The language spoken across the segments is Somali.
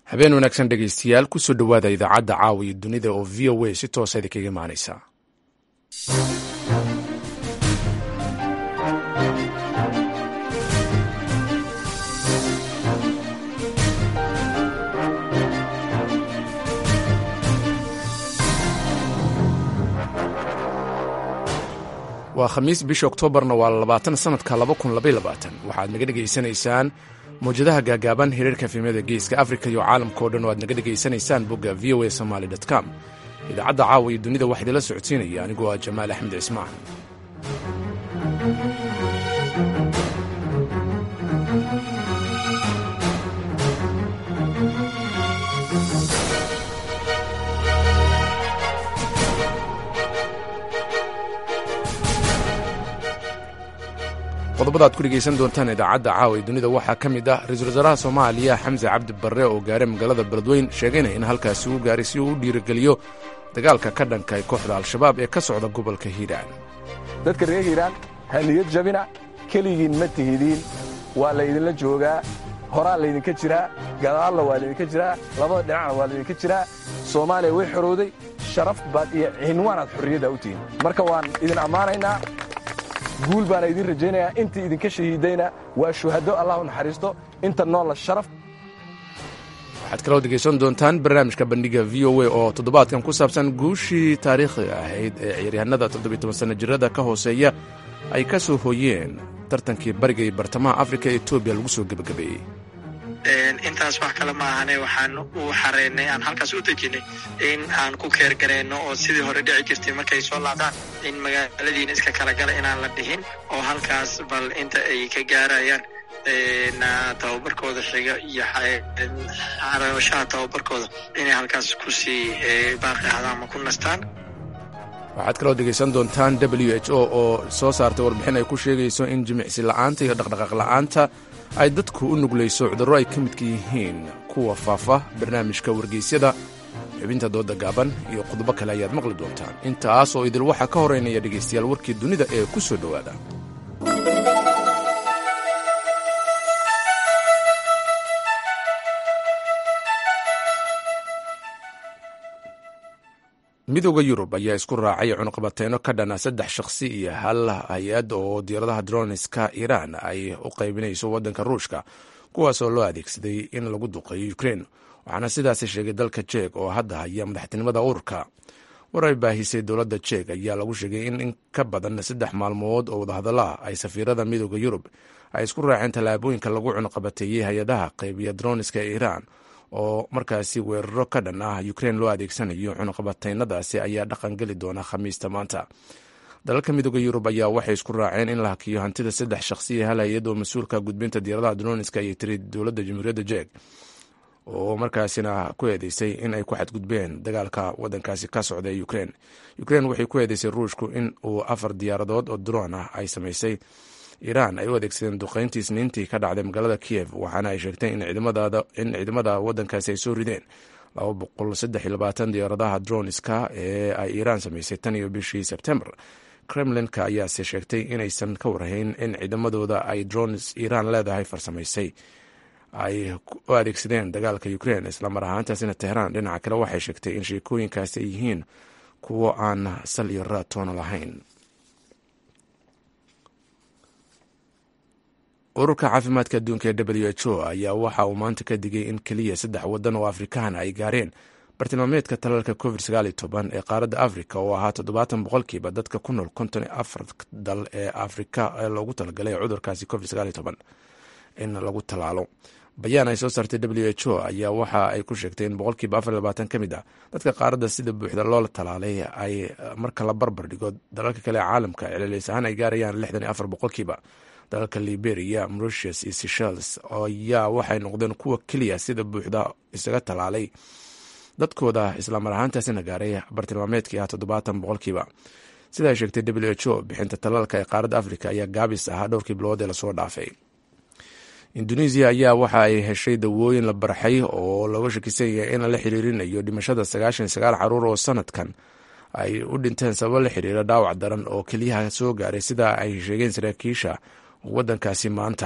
habeen wanaagsan dhegaystayaal kusoo dhowaada idaacadda caawa iyo dunida oo v o a si toosa idinkaga imaanaysa waa khamiis bisha oktoobarna waa labaatan sanadka laba kun labay labaatan waxaad naga dhegaysanaysaan mawjadaha gaagaaban hiriirka fiimada geeska afrika iyo caalamka o dhan oo aad naga dhegaysanaysaan bogga v o a somaali com idaacadda caawa iyo dunida waxaa idinla socodsiinaya anigoo ah jamaal axmed cismaan qodobada ad ku dhegaysan doontaan idaacadda caawa ee dunida waxaa ka mid ah ra-iisul wasaaraha soomaaliya xamse cabdi barre oo gaaray magaalada beledweyn sheegayna in halkaasi uu gaaray si uu u dhiirigeliyo dagaalka ka dhanka ee kooxda al-shabaab ee ka socda gobolka hiiraan dadka reer hiiraan ha niyad jabina keligiin ma tihidiin waa laydinla joogaa horaa laydinka jiraa gadaalla waa laydinka jiraa labada dhinacna waa laydinka jiraa soomaaliya way xorowday sharaf baad iyo cinwaanaad xorriyadda u tihiin marka waan idin ammaanaynaa guul baana idiin rajaynayaa intii idinka shahiidayna waa shuhado allah u naxariisto inta noolla sharaf waxaad kaloo dhegaysan doontaan barnaamijka bandhiga v o a oo toddobaadkan ku saabsan guushii taariikhiga ahayd ee ciyaaryahanada toddobiy-toban sanno jirada ka hooseeya ay ka soo hooyeen tartankii bariga iyo bartamaha afrika ee etoobiya lagu soo gebagabeeyey intaas wax kale ma ahane waxaan u xareynay aan halkaas u dejinay in aan ku keergarayno oo sidii hore dhici jirtay markay soo laabtaan in magaaladiina iska kala gala inaan la dhihin oo halkaas bal inta ay ka gaarayaan tababarkooda xiga iyo xarashaha tababarkooda inay halkaas kusii baaqi ahdaan ama ku nastaan waxaad kaloo dhegaysan doontaan w h o oo soo saartay warbixin ay ku sheegayso in jimicsi la'aanta iyo dhaqdhaqaaq la'aanta ay dadku u nuglayso cudurro ay ka midka yihiin kuwa faafa barnaamijka wargeysyada xubinta dooda gaaban iyo qodobo kale ayaad maqli doontaan intaas oo idil waxaa ka horeynaya dhegaystayaal warkii dunida ee ku soo dhowaada midooda yurub ayaa isku raacay cunuqabateyno ka dhana saddex shakhsi iyo hal hay-ad oo diyaaradaha droniska iiraan ay u qaybinayso waddanka ruushka kuwaas oo loo adeegsaday in lagu duqeeyo ukrein waxaana sidaasi sheegay dalka jeeg oo hadda haya madaxtinimada ururka war ay baahisay dowladda jeeg ayaa lagu sheegay in in ka badan saddex maalmood oo wadahadalla ay safiirada midooda yurub ay isku raaceen tallaabooyinka lagu cunuqabateeyey hay-adaha qaybiya droniska ee iiraan oo markaasi weeraro ka dhan ah ukrein loo adeegsanayo cunuqabateynadaasi ayaa dhaqan geli doona khamiista maanta dalalka midooda yurub ayaa waxay isku raaceen in la hakiyo hantida saddex shakhsiya hal hay-ad oo mas-uulka gudbinta diyaaradaha droniska ayay tiri dowladda jamhuuriyadda jeeg oo markaasina ku eedeysay in ay ku xadgudbeen dagaalka wadankaasi ka socda ee ukrein ukrein waxay ku eedeysay ruushku in uu afar diyaaradood oo droon ah ay samaysay iiraan ay u adeegsadeen duqeyntii isniintii ka dhacday magaalada kiyev waxaana ay sheegtay in ciidamada wadankaasi ay soo rideen diyaaradaha droniska ee ay iiraan samaysay tan iyo bishii sebtembar kremlinka ayaase sheegtay inaysan ka warhayn in ciidamadooda ay drones iiraan leedahay farsamaysay ay u adeegsadeen dagaalka ukrein islamar ahaantaasina tehraan dhinaca kale waxay sheegtay in sheekooyinkaasi ay yihiin kuwo aan sal iyo raad toona lahayn ururka caafimaadka adduunka ee w h o ayaa waxa uu maanta ka digay in keliya saddex waddan oo afrikaan ay gaareen bartilmaameedka talaalka covid ee qaaradda afrika oo ahaa toddobaatan boqolkiiba dadka ku nool konton iyo afar dal ee afrika ee loogu talagalay cudurkaasi covid in lagu talaalo bayaan ay soo saartay w h o ayaa waxa ay ku sheegtay in boqolkiiba afar labaatan ka mid ah dadka qaaradda sida buuxda loo talaalay ay marka la barbar dhigo dalalka kale ee caalamka celcelis ahaan ay gaarayaan lixdan iyo afar boqolkiiba dalalka liberia mauritius iyo seshels ayaa waxay noqdeen kuwa keliya sida buuxda isaga talaalay dadkooda islamar ahaantaasina gaaray bartilmaameedkii ah toddobaatan boqolkiiba sida ay sheegtay w h o bixinta talaalka ee qaaradda afrika ayaa gaabis ahaa dhowrkii bilood ee lasoo dhaafay indonesiya ayaa waxa ay heshay dawooyin la barxay oo looga shakisan yahay in la xiriirinayo dhimashada sagaashan iyo sagaal caruur oo sanadkan ay u dhinteen sababo la xiriira dhaawac daran oo keliyaha soo gaaray sida ay sheegeen saraakiisha wadankaasi maanta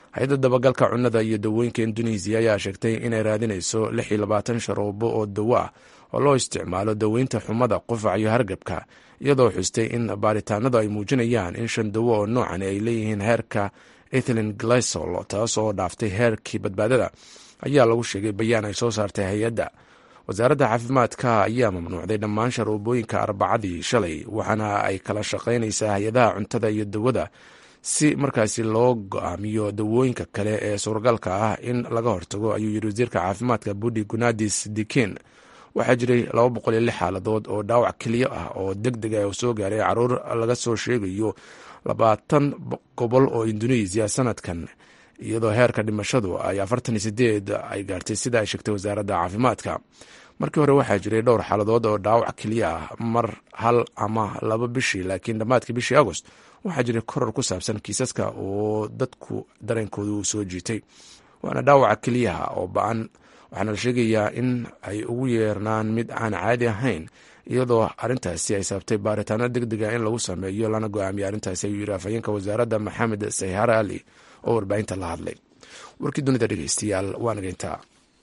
hay-adda dabagalka cunnada iyo dawooyinka indonesiya ayaa sheegtay inay raadinayso lix iyo labaatan sharoobo oo dawo ah oo loo isticmaalo daweynta xumada qufac iyo hargabka iyadoo xustay in baaritaanadu ay muujinayaan in shan dawo oo noocan ay leeyihiin heerka ethylin glycol taas oo dhaaftay heerkii badbaadada ayaa lagu sheegay bayaan ay soo saartay hay-adda wasaaradda caafimaadka ayaa mamnuucday dhammaan sharoobooyinka arbacadii shalay waxaana ay kala shaqaynaysaa hay-adaha cuntada iyo dawada si markaasi loo go-aamiyo dawooyinka kale ee suuragalka ah in laga hortago ayuu yiri wasiirka caafimaadka budi gunadis dikin waxaa jiray laba boqol iyo lix xaaladood oo dhaawac keliya ah oo deg deg ah oo soo gaaray caruur laga soo sheegayo labaatan gobol oo indonesiya sanadkan iyadoo heerka dhimashadu ay afartan iyo sideed ay gaartay sida ay sheegtay wasaaradda caafimaadka markii hore waxaa jiray dhowr xaaladood oo dhaawac keliya ah mar hal ama laba bishii laakiin dhammaadkii bishii agost waxaa jiray koror ku saabsan kiisaska oo dadku dareenkooda uu soo jiitay waana dhaawaca keliyaha oo ba-an waxaana la sheegayaa in ay ugu yeernaan mid aan caadi ahayn iyadoo arintaasi ay sababtay baaritaano deg dega in lagu sameeyo lana go-aamiyay arrintaasi ayuu yiri afhayeenka wasaaradda maxamed sayhar ali oo warbaahinta la hadlay warkii dunida dhegeystayaal waa nageyntaa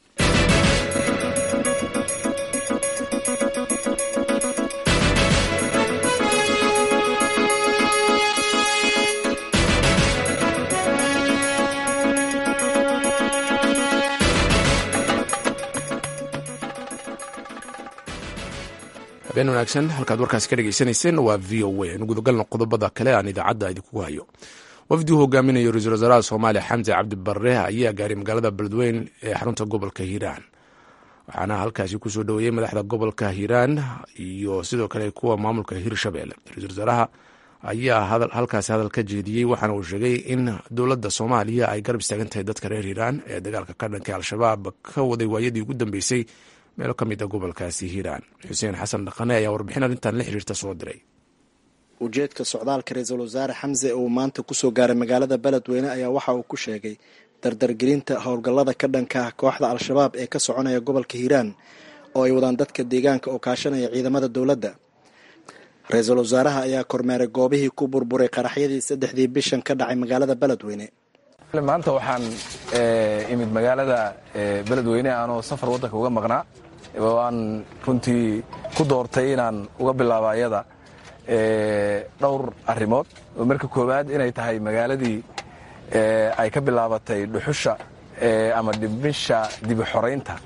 habeen wanaagsan halkaad warkaasi ka dhegeysanayseen waa v o a anu gudagalno qodobada kale aan idaacadda idinkugu hayo wafdi uu hogaaminayo ra-iisul wasaaraha soomaaliya xamse cabdi barre ayaa gaaray magaalada beledweyn ee xarunta gobolka hiiraan waxaana halkaasi kusoo dhoweeyey madaxda gobolka hiiraan iyo sidoo kale kuwa maamulka hirshabelle ra-isul wasaaraha ayaa halkaasi hadal ka jeediyey waxaana uu sheegay in dowladda soomaaliya ay garab istaagan tahay dadka reer hiiraan ee dagaalka ka dhanka al-shabaab ka waday waayadii ugu dambeysay meelo ka mid a gobolkaasi hiiraan xuseen xasan dhaqane ayaa warbixin arrintan la xiriirta soo diray ujeedka socdaalka ra-iisul wasaare xamse uu maanta kusoo gaaray magaalada beledweyne ayaa waxa uu ku sheegay dardargelinta howlgallada ka dhanka ah kooxda al-shabaab ee ka soconaya gobolka hiiraan oo ay wadaan dadka deegaanka oo kaashanaya ciidamada dowladda ra-iisul wasaaraha ayaa kormeeray goobihii ku burburay qaraxyadii saddexdii bishan ka dhacay magaalada beledweyne maanta waxaan imid magaalada beledweyne aanoo safar waddanka uga maqnaa oo aan runtii ku doortay inaan uga bilaabo ayada dhowr arrimood oo marka koowaad inay tahay magaaladii ay ka bilaabatay dhuxusha ama dhimisha dibi xoraynta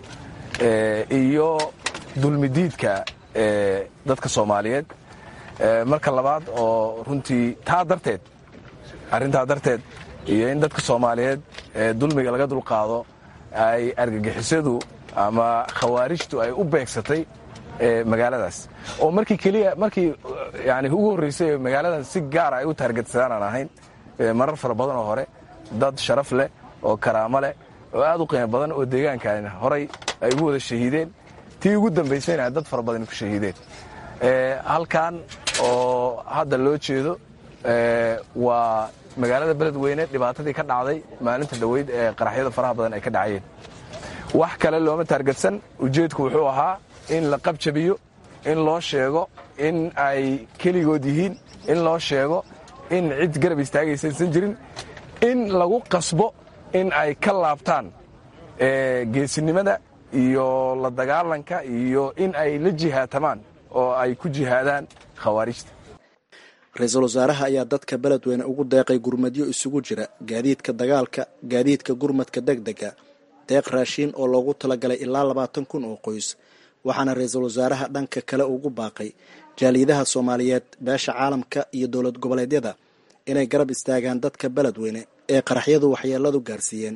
iyo dulmidiidka dadka soomaaliyeed marka labaad oo runtii taa darteed arrintaa darteed iyo in dadka soomaaliyeed dulmiga laga dulqaado ay argagixisadu ama khawaarijtu ay u beegsatay magaaladaas oo markii keliya markii yani ugu horreysay magaaladan si gaara ay u taargetsadaan aan ahayn marar fara badan oo hore dad sharaf leh oo karaamo leh oo aad u qiimo badan oo deegaankan horay ay ugu wada shahiideen tii ugu dambaysayna dad fara badan ku shahiideen halkan oo hadda loo jeedo waa magaalada beledweyne dhibaatadii ka dhacday maalinta dhoweyd ee qaraxyada faraha badan ay ka dhacayeen wax kale looma taargetsan ujeedku wuxuu ahaa in la qabjabiyo in loo sheego in ay keligood yihiin in loo sheego in cid garab istaagaysaysan jirin in lagu qasbo in ay ka laabtaan geesinimada iyo la dagaalanka iyo in ay la jihaatamaan oo ay ku jihaadaan khawaarijta ra-iisul wasaaraha ayaa dadka beledweyne ugu deeqay gurmadyo isugu jira gaadiidka dagaalka gaadiidka gurmadka deg dega deeq raashiin oo loogu talagalay ilaa labaatan kun oo qoys waxaana ra-iisul wasaaraha dhanka kale ugu baaqay jaaliyadaha soomaaliyeed beesha caalamka iyo dowlad goboleedyada inay garab istaagaan dadka beledweyne ee qaraxyadu waxyeeladu gaarsiiyeen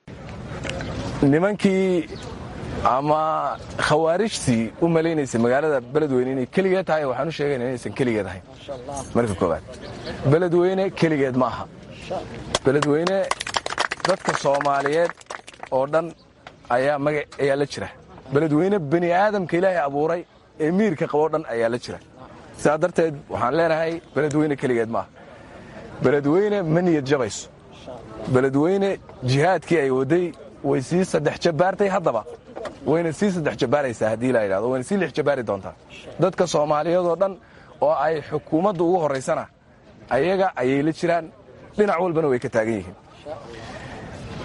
nimankii ama khawaarijtii u malaynaysay magaalada beledweyne inay keligeed tahay waxaan u sheegayna inaysan keligeed ahayn marka koowaad beledweyne keligeed ma aha beledweyne dadka soomaaliyeed oo dhan ayaa maga ayaa la jira beledweyne bani aadamka ilaahay abuuray ee miirka qaboo dhan ayaa la jira sidaa darteed waxaan leenahay beledweyne keligeed maaha beledweyne ma niyad jabayso beledweyne jihaadkii ay waday way sii saddex jabbaartay haddaba wayna sii saddex jabbaaraysaa haddii la yidhahdo wayna sii lix jabbaari doontaa dadka soomaaliyeed oo dhan oo ay xukuumadda ugu horraysana ayaga ayay la jiraan dhinac walbana way ka taagan yihiin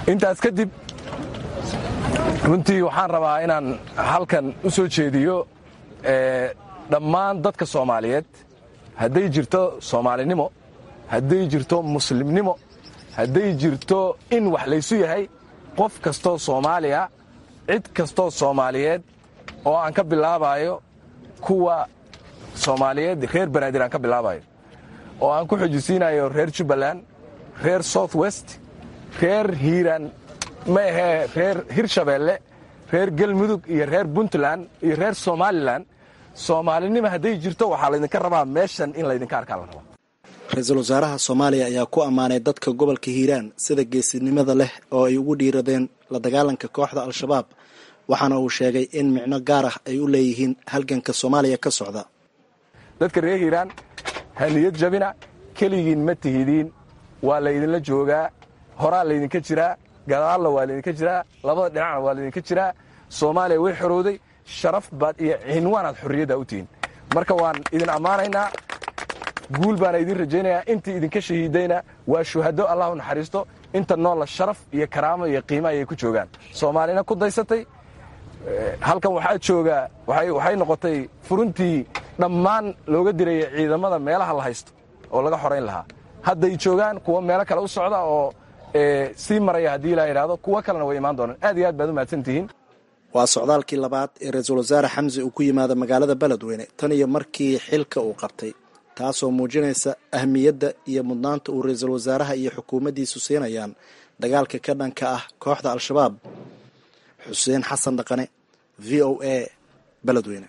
intaas kadib runtii waxaan rabaa inaan halkan u soo jeediyo dhammaan dadka soomaaliyeed hadday jirto soomaalinimo hadday jirto muslimnimo hadday jirto in wax laysu yahay qof kastoo soomaaliya cid kastoo soomaaliyeed oo aan ka bilaabayo kuwa soomaaliyeed reer banaadir aan ka bilaabayo oo aan ku xojisiinayo reer jubbaland reer south west reer hiiraan ma ahee reer hirshabeelle reer galmudug iyo reer puntland iyo reer somalilan soomaalinimo hadday jirto waxaa laydinka rabaa meeshan in laydinka arkaa la rabaa ra-iisul wasaaraha soomaaliya ayaa ku ammaanay dadka gobolka hiiraan sida geesinimada leh oo ay ugu dhiiradeen la dagaalanka kooxda al-shabaab waxaana uu sheegay in micno gaar ah ay u leeyihiin halganka soomaaliya ka socda dadka reer hiiraan haniyad jabina keligiin ma tihidiin waa laydinla joogaa horaa laydinka jiraa gadaalna waa laydinka jiraa labada dhinacna waa laydinka jiraa soomaaliya way xorowday sharaf baad iyo cinwaanaad xorriyadda u tihiin marka waan idin ammaanaynaa guul baana idin rajaynayaa intii idinka shahiidayna waa shuhado allah u naxariisto inta noolla sharaf iyo karaamo iyo qiimo ayay ku joogaan soomaalina ku daysatay halkan waxaa joogaa waxay noqotay furuntii dhammaan looga diraya ciidamada meelaha la haysto oo laga xorayn lahaa hadday joogaan kuwa meelo kale u socda oo sii maraya haddii ilaa yidhahdo kuwo kalena way imaan doonaan aad iyo aad baad u mahadsan tihiin waa socdaalkii labaad ee ra-iisul wasaare xamse uu ku yimaada magaalada beledweyne tan iyo markii xilka uu qabtay taasoo muujinaysa ahmiyadda iyo mudnaanta uu ra-iisul wasaaraha iyo xukuumaddiisu siinayaan dagaalka ka dhanka ah kooxda al-shabaab xuseen xasan dhaqane v o a beledweyne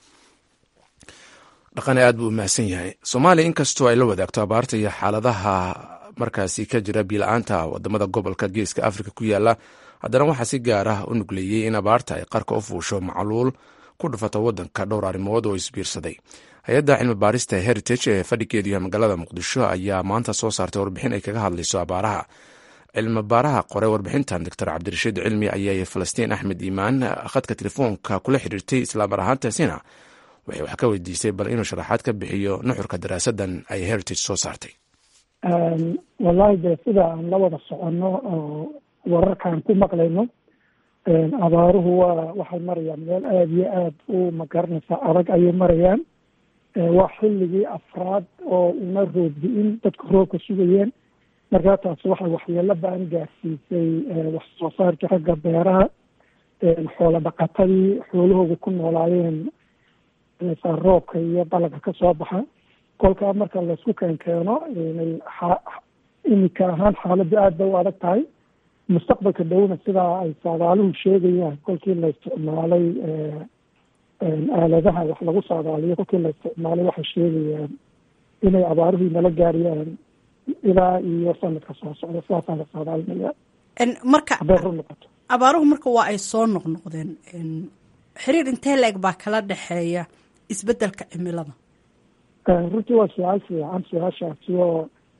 dhaqane aad buu u mahadsan yahay soomaaliya inkastoo ay la wadaagto abaarta iyo xaaladaha markaasi ka jira biila-aanta wadamada gobolka geeska afrika ku yaala haddana waxaa si gaar ah u nugleeyey in abaarta ay qarka u fuusho macluul ku dhufato wadanka dhowr arrimood oo isbiirsaday hay-adda cilmi baarista heritage ee fadhigeedu yahay magaalada muqdisho ayaa maanta soo saartay warbixin ay kaga hadlayso abaaraha cilmi baaraha qore warbixintan doctor cabdirashiid cilmi ayaa falastiin axmed iimaan khadka telefoonka kula xiriirtay islaamar ahaantaasina waxay wax ka weydiisay bal inuu sharaxaad ka bixiyo nuxurka daraasadan ay heritage soo saartay wallahi dee sida aan la wada soconno oo wararkaan ku maqlayno abaaruhu waa waxay marayaan meel aada iyo aada u magaranaysa adag ayay marayaan waa xilligii afraad oo una roobdi-in dadku roobka sugayeen markaa taasi waxay waxyeelo ba-an gaarsiisay wax soo saarkii xagga beeraha xoolo dhaqatadii xoolahooda ku noolaayeen roobka iyo dalaga ka soo baxa kolkaa marka laysku keenkeeno imika ahaan xaaladdu aad bay u adag tahay mustaqbalka dhowna sidaa ay saadaaluhu sheegayaan kolkii la isticmaalay aaladaha wax lagu saadaaliyo kolkii la isticmaalay waxay sheegayaan inay abaaruhu nala gaariyaan ilaa iyo sanadka soo socda sidaasaa la saadaalinaya marka hadday run noqoto abaaruhu marka waa ay soo noqnoqdeen xiriir intee la-eg baa kala dhexeeya isbedelka cimilada runtii waa su-aal fiican su-aashaasi oo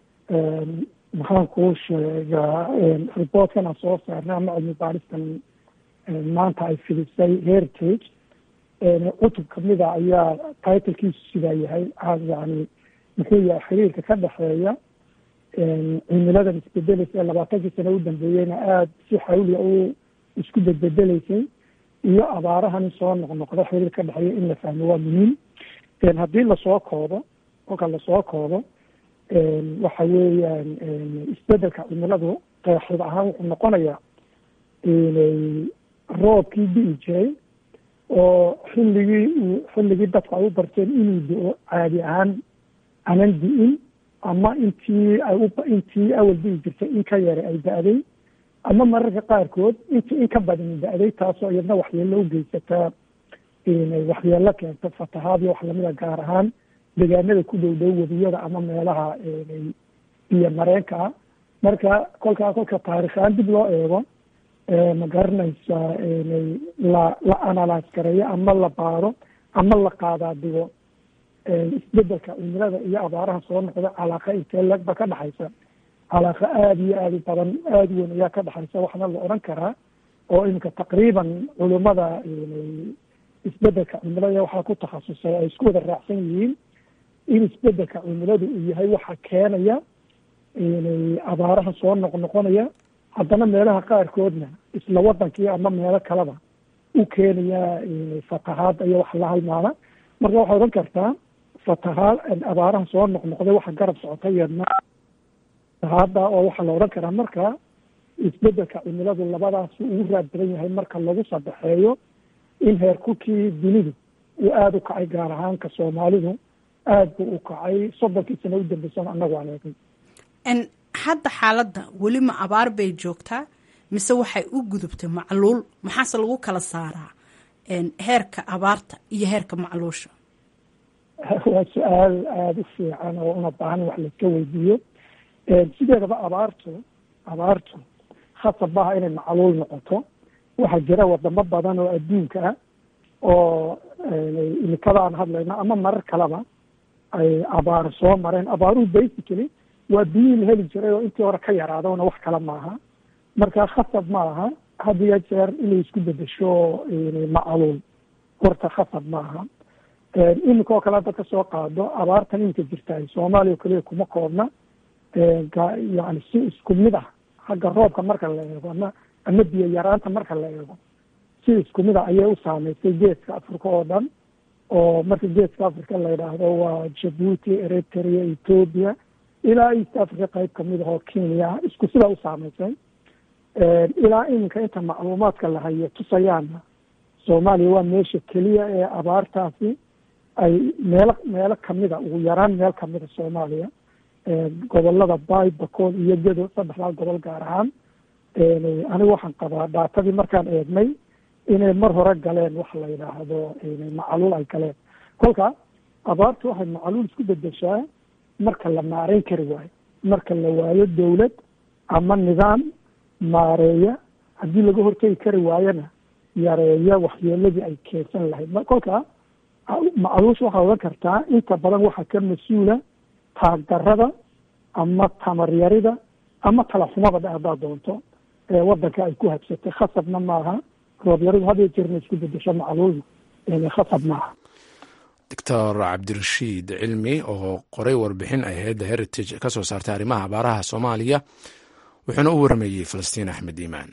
maxaan kuu sheegaa reportkan aan soo saarnay ama cilmi baaristan maanta ay fidisay heritage cutub kamida ayaa titlkiisu sidaa yahay yani muxuu yahay xiriirka ka dhexeeya cimiladan isbedeleysa ee labaatankii sano u dambeeyeyna aada si xawliya u isku bedbedeleysay iyo abaarahan soo noqnoqda xiriir ka dhexeeya in la fahmo waa muhiim haddii lasoo koodo kolka lasoo koodo waxa weeyaan isbedelka cimiladu qeexid ahaan wuxuu noqonayaa roobkii di'i jiray oo xilligii xilligii dadku ay u barteen inuu do-o caadi ahaan anan di'in ama intii ay u intii awal di'i jirtay in ka yara ay da-day ama mararka qaarkood intii in ka badan da-day taasoo iyadna waxyeelo u geysataa waxyeelo keento fatahaad iyo wax lamida gaar ahaan deegaanada ku dhow dhow webiyada ama meelaha biyo mareenka ah marka kolkaa kolka taarikhaan dib loo eego ma garanaysa la la analyse gareeyo ama la baaro ama la qaadaa digo isbedelka cimilada iyo abaaraha soo noqda calaaqa intee legba ka dhexaysa calaaqa aada iyo aada u badan aada weyn ayaa ka dhexaysa waxna la odhan karaa oo iminka taqriiban culimada isbedelka cimilada waxaa ku takhasusay ay isku wada raacsan yihiin in isbedelka cimiladu uu yahay waxa keenaya abaaraha soo noqnoqonaya haddana meelaha qaarkoodna isla wadankii ama meelo kaleba u keenaya fatahaad iyo wax la halmaala marka waxaa odhan kartaa fatahaad abaaraha soo noqnoqday waxa garab socota iyadna fatahaada oo waxaa la odhan karaa marka isbedelka cimiladu labadaas ugu raad badan yahay marka lagu sadexeeyo in heerkulkii dunidu uu aada u kacay gaar ahaanka soomaalidu aada buu u kacay soddonkii sano u dambeysana annagu aan eegay hadda xaaladda weli ma abaar bay joogtaa mise waxay u gudubtay macluul maxaase lagu kala saaraa heerka abaarta iyo heerka macluusha waa su-aal aada u fiican oo una baahan wax laiska weydiiyo sideedaba abaartu abaartu khasab maaha inay macluul noqoto waxaa jira wadamo badan oo adduunka ah oo imikada aan hadlayno ama marar kaleba ay abaar soo mareen abaaruhu basically waa biyihii la heli jiray oo intii hore ka yaraadona wax kale maaha marka khasab ma aha had iyo jeer inay isku bedesho macluul horta khasab maaha iminka oo kale hadda kasoo qaado abaartan iminka jirta soomaaliya o kaliya kuma koobna yani si isku mid ah xagga roobka marka la eego ama ama biyo yaraanta marka la eego si isku mid ah ayay u saameysay geeska africa oo dhan oo marka geeska africa la yidhaahdo waa jabuuti eritrea ethoopia ilaa east africa qayb kamid ah oo kenya isku sidaa u saameysay ilaa iminka inta macluumaadka la hayo tusayaana soomaaliya waa meesha keliya ee abaartaasi ay meelo meelo kamida ugu yaraan meel kamida soomaaliya gobolada bay bakood iyo gedo saddexdaa gobol gaar ahaan anigu waxaan qabaa dhaatadii markaan eegnay inay mar hore galeen wax la yidhaahdo macluul ay galeen kolka abaartu waxay macluul isku bedeshaa marka la maareyn kari waayo marka la waayo dawlad ama nidaam maareeya haddii laga hortegi kari waayona yareeya waxyeeladii ay keensan lahayd kolka macluusha waxaa odan kartaa inta badan waxaa ka mas-uula taagdarada ama tamaryarida ama talaxumada dhe haddaad doonto ee wadanka ay ku habsatay khasabna maaha roobyaridu had iyo jeerna isku bedesho macluul khasab maaha doctor cabdirashiid cilmi oo qoray warbixin ay hayadda heritage ka soo saartay arrimaha abaaraha soomaaliya wuxuuna u waramayey falastiin axmed iimaan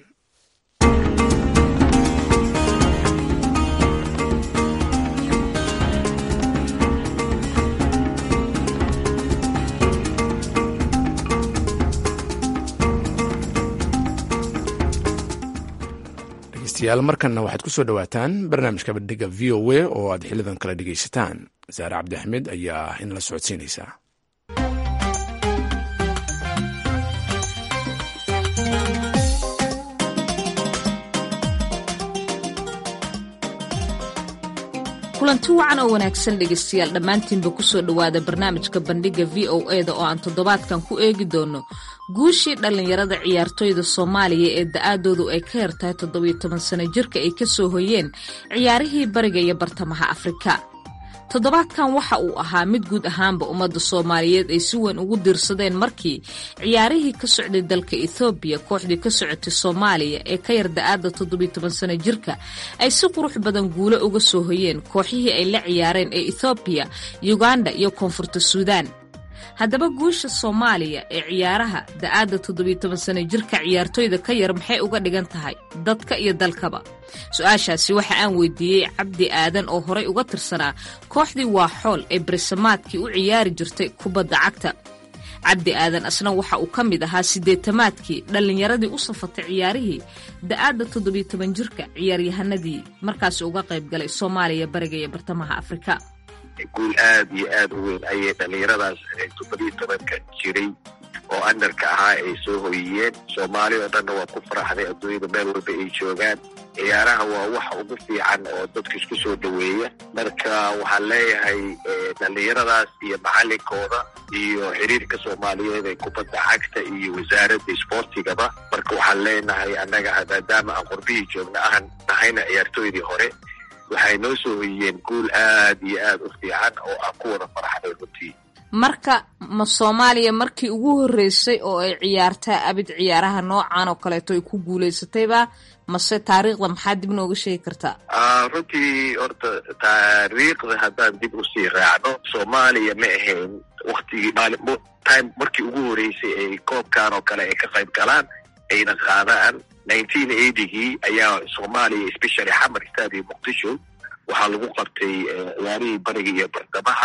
dhegeystayaal markanna waxaad ku soo dhowaataan barnaamijka bandhiga v o a oo aad xilidan kala dhegeysataan saare cabdixmed ayaa in la socodsiinaysaa kulanti wacan oo wanaagsan dhegaystayaal dhammaantiinba kusoo dhowaada barnaamijka bandhigga v o e da oo aan toddobaadkan ku eegi doono guushii dhallinyarada ciyaartoyda soomaaliya ee da-aadoodu ay ka yartahay toddobiyo toban sano jirka ay ka soo hoyeen ciyaarihii bariga iyo bartamaha afrika toddobaadkan waxa uu ahaa mid guud ahaanba ummadda soomaaliyeed ay si weyn ugu diirsadeen markii ciyaarihii ka socday dalka ethoobiya kooxdii ka socotay soomaaliya ee ka yar da-aadda toddobiyo toban sano jirka ay si qurux badan guulo uga soo hoyeen kooxihii ay la ciyaareen ee ethoobiya yuganda iyo koonfurta suudaan haddaba guusha soomaaliya ee ciyaaraha da-aadda toddobiyo toban sano jirka ciyaartoyda ka yar maxay uga dhigan tahay dadka iyo dalkaba su-aashaasi waxa aan weydiiyey cabdi aadan oo horay uga tirsanaa kooxdii waa xool ee berisamaadkii u ciyaari jirtay kubadda cagta cabdi aadan asna waxa uu ka mid ahaa siddeetamaadkii dhallinyaradii u safatay ciyaarihii da-aadda toddobiyo toban jirka ciyaaryahanadii markaasi uga qayb galay soomaaliya bariga iyo bartamaha afrika guul aada iyo aada u weyn ayay dhallinyaradaas toddobiyo tobanka jiray oo andarka ahaa ay soo hoyiyeen soomaali oo dhanna waa ku faraxday adduunyada meel walba ay joogaan ciyaaraha waa waxa ugu fiican oo dadka isku soo dhoweeya marka waxaan leeyahay dhallinyaradaas iyo macalinkooda iyo xiriirka soomaaliyeed ee kubadda cagta iyo wasaaradda isboortigaba marka waxaan leenahay annaga maadaama aan qurbihii joogna ahan nahayna ciyaartooydii hore waxay noo soo hoyiyeen guul aad iyo aada u fiican oo aan ku wada faraxday runtii marka ma soomaaliya markii ugu horreysay oo ay ciyaartaa abid ciyaaraha noocan oo kaleeto ay ku guulaysatayba mase taariikhda maxaa dib nooga sheegi kartaa runtii horta taariikhda haddaan dib usii raacno soomaaliya ma ahayn waktigii maalin time markii ugu horreysay ay koobkan oo kale ay ka qayb galaan ayna qaadaan nineteen eightygii ayaa soomaaliya especially xamar stadium muqdisho waxaa lagu qabtay ciyaarihii bariga iyo bartamaha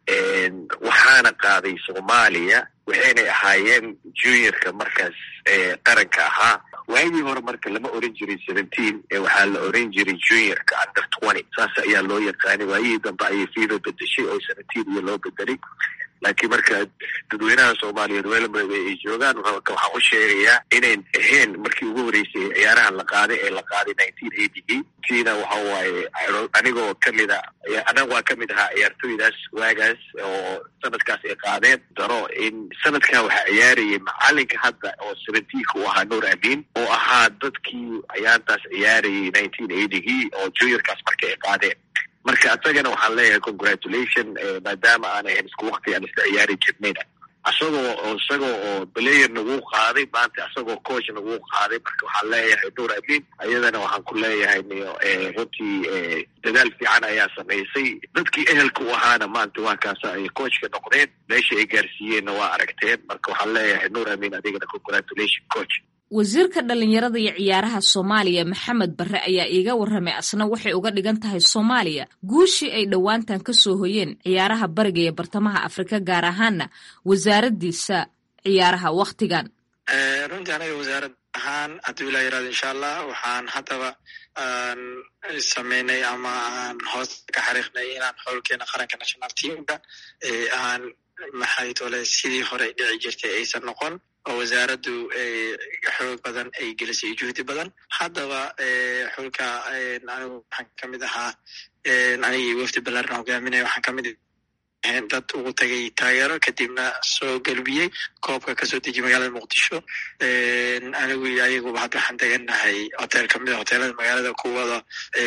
waxaana qaaday soomaaliya waxaynay ahaayeen juniorka markaas qaranka ahaa waagii hore marka lama oran jiray seventeen waxaa la oran jiray juniorka under twenty saas ayaa loo yaqaanay waayihii dambe ayay fiiba bedeshay oo seventeen iyo loo bedelay laakiin marka dadweynaha soomaaliyeed welba ay joogaan waxaan u sheegayaa inayn ahayn markii ugu horeysay ciyaarahan la qaaday ee la qaaday nineteen eightygii tiina waxa waaye anigoo kamid a anaga waa kamid ahaa ciyaartooydaas waagaas oo sanadkaas ay qaadeen daro in sanadkan waxaa ciyaarayay macalinka hadda oo seventeenka u ahaa nuur amin oo ahaa dadkii ciyaartaas ciyaarayay nineteen eightygii oo juniorkaas marka ay qaadeen marka asagana waxaan leeyahay congratulation maadaama aan ahayn isku wakti aan isla ciyaari jirnayna asagoo isagoo oo player nagu qaaday maanta asagoo coach nagu qaaday marka waxaan leeyahay nuur amin ayadana waxaan ku leeyahay runtii dadaal fiican ayaa samaysay dadkii ehelka u ahaana maanta waa kaasa ay coachka noqdeen meesha ay gaarsiiyeenna waa aragteen marka waxaan leeyahay nuur amin adigana congratulation coach wasiirka dhallinyarada iyo ciyaaraha soomaaliya maxamed barre ayaa iiga warramay asna waxay uga dhigan tahay soomaaliya guushii ay dhowaantan ka soo hoyeen ciyaaraha bariga iyo bartamaha afrika gaar ahaana wasaaraddiisa ciyaaraha wakhtigan runtii anaga wasaarad ahaan hadduu ilaa yaraado insha allah waxaan haddaba aan sameynay ama aan hoos ka xariiqnay inaan xowlkeena qaranka national teamka aan maxay tole sidii hore dhici jirtay aysan noqon oo wasaaraddu xoog badan ay gelisay juhdi badan haddaba xulka anigu waxaan ka mid ahaa anigii wafdi ballaarna hogaaminaya waxaan ka mid dad ugu tagay taageero kadibna soo galbiyey koobka kasoo dejiye magaalada muqdisho anigu iyo ayaguba hadda waxaan degannahay hotel kamid a hoteelada magaalada kuwada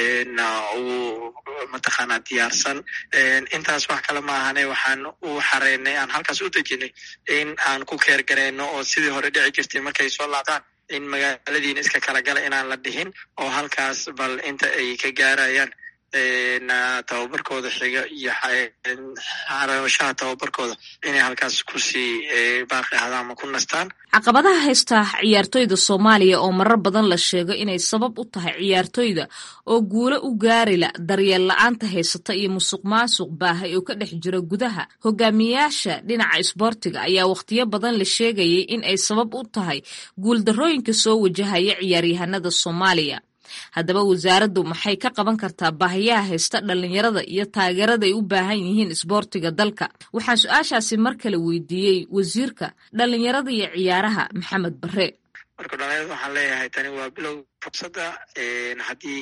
ugu mataqaanaa diyaarsan intaas wax kale ma ahane waxaan u xareynay aan halkaas u dejinay in aan ku keer gareyno oo sidii hore dhici jirtay markay soo laabtaan in magaaladiina iska kala gala inaan la dhihin oo halkaas bal inta ay ka gaarayaan tababarkooda xiga iyo xarashaha tababarkooda inay halkaas kusii baaqi ahdaan ama ku nastaan caqabadaha haysta ciyaartoyda soomaaliya oo marar badan la sheego inay sabab u tahay ciyaartoyda oo guulo u gaarila daryeel la-aanta haysata iyo musuq maasuq baahay oo ka dhex jira gudaha hogaamiyayaasha dhinaca isboortiga ayaa wakhtiyo badan la sheegayay in ay sabab u tahay guuldarrooyinka soo wajahaya ciyaaryahanada soomaaliya haddaba wasaaraddu maxay ka qaban kartaa baahiyaha haysta dhallinyarada iyo taageerada ay u baahan yihiin isboortiga dalka waxaan su-aashaasi mar kale weydiiyey wasiirka dhallinyarada iyo ciyaaraha maxamed barre marka dhalinyarada waxaan leeyahay tani waa bilow fursadda haddii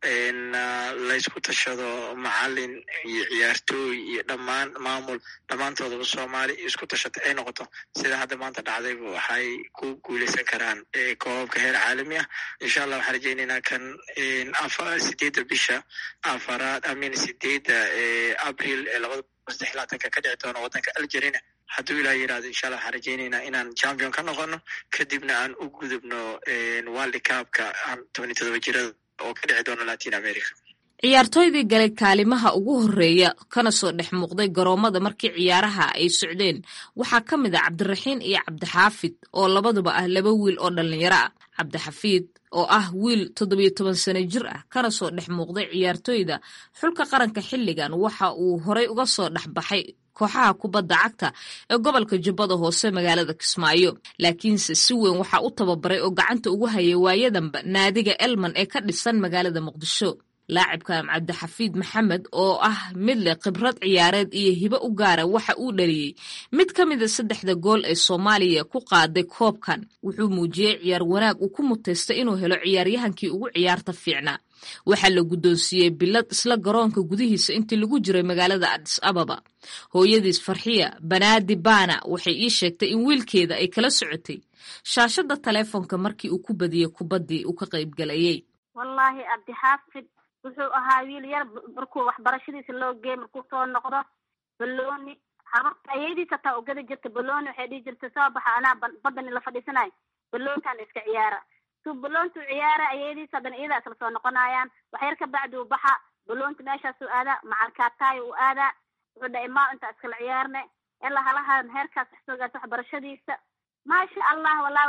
laysku tashado macalin iyo ciyaartooy iyo dhammaan maamul dhammaantoodaba soomaali isku tashata ay noqoto sida hadda maanta dhacdayba waxay ku guuleysan karaan koobabka heer caalami ah insha allah waxaan rajeyneynaa kan sideedda bisha afaraad amin sideedda abril ee labada saddex laatanka ka dhici doona waddanka algerina hadduu ilaa yirahdo insha allah waxaan rajeyneynaa inaan champion ka noqono kadibna aan u gudubno world cupka aan tobani todoba jirada oo ka dhici doona latin america ciyaartooydii galay kaalimaha ugu horeeya kana soo dhex muuqday garoomada markii ciyaaraha ay socdeen waxaa ka mid a cabdiraxiin iyo cabdixaafid oo labaduba ah laba wiil oo dhallinyaro ah cabdixafiid oo ah wiil toddobiyo toban sano jir ah kana soo dhex muuqday ciyaartooyda xulka qaranka xilligan waxa uu horay uga soo dhex baxay kooxaha kubadda cagta ee gobolka jubbada hoose magaalada kismaayo laakiinse si weyn waxaa u tababaray oo gacanta ugu hayay waayadanba naadiga elman ee ka dhisan magaalada muqdisho laacibkan cabdixafiid maxamed oo ah mid leh khibrad ciyaareed iyo hibo u gaara waxa uu dhaliyey mid ka mida saddexda gool ee soomaaliya ku qaaday koobkan wuxuu muujiyey ciyaar wanaag uu ku mutaystay inuu helo ciyaaryahankii ugu ciyaarta fiicnaa waxaa la guddoonsiiyey bilad isla garoonka gudihiisa intii lagu jiray magaalada adis ababa hooyadiis farxiya banaadi baana waxay ii sheegtay in wiilkeeda ay kala socotay shaashada taleefonka markii uu ku badiyey kubaddii uu ka qaybgalayey wallaahi cabdixaafid wuxuu ahaa wiil yar markuu waxbarashadiisa loo geey markuu soo noqdo balooni habarta ayadiis hataa ugada jirta balooni waxay dhihi jirta soo baxa anaa badani la fadhiisanayo baloontaan iska ciyaara suu baloontu ciyaara ayadiis haddana iyadaa isla soo noqonayaan waxyar ka bacdi uu baxa baloonta meeshaasuu aadaa macalkaataayo uu aadaa wuxuu dhahay maa intaa iskala ciyaarne ilaa halahan heerkaas wax soo gaarta waxbarashadiisa maasha allah wallahi wax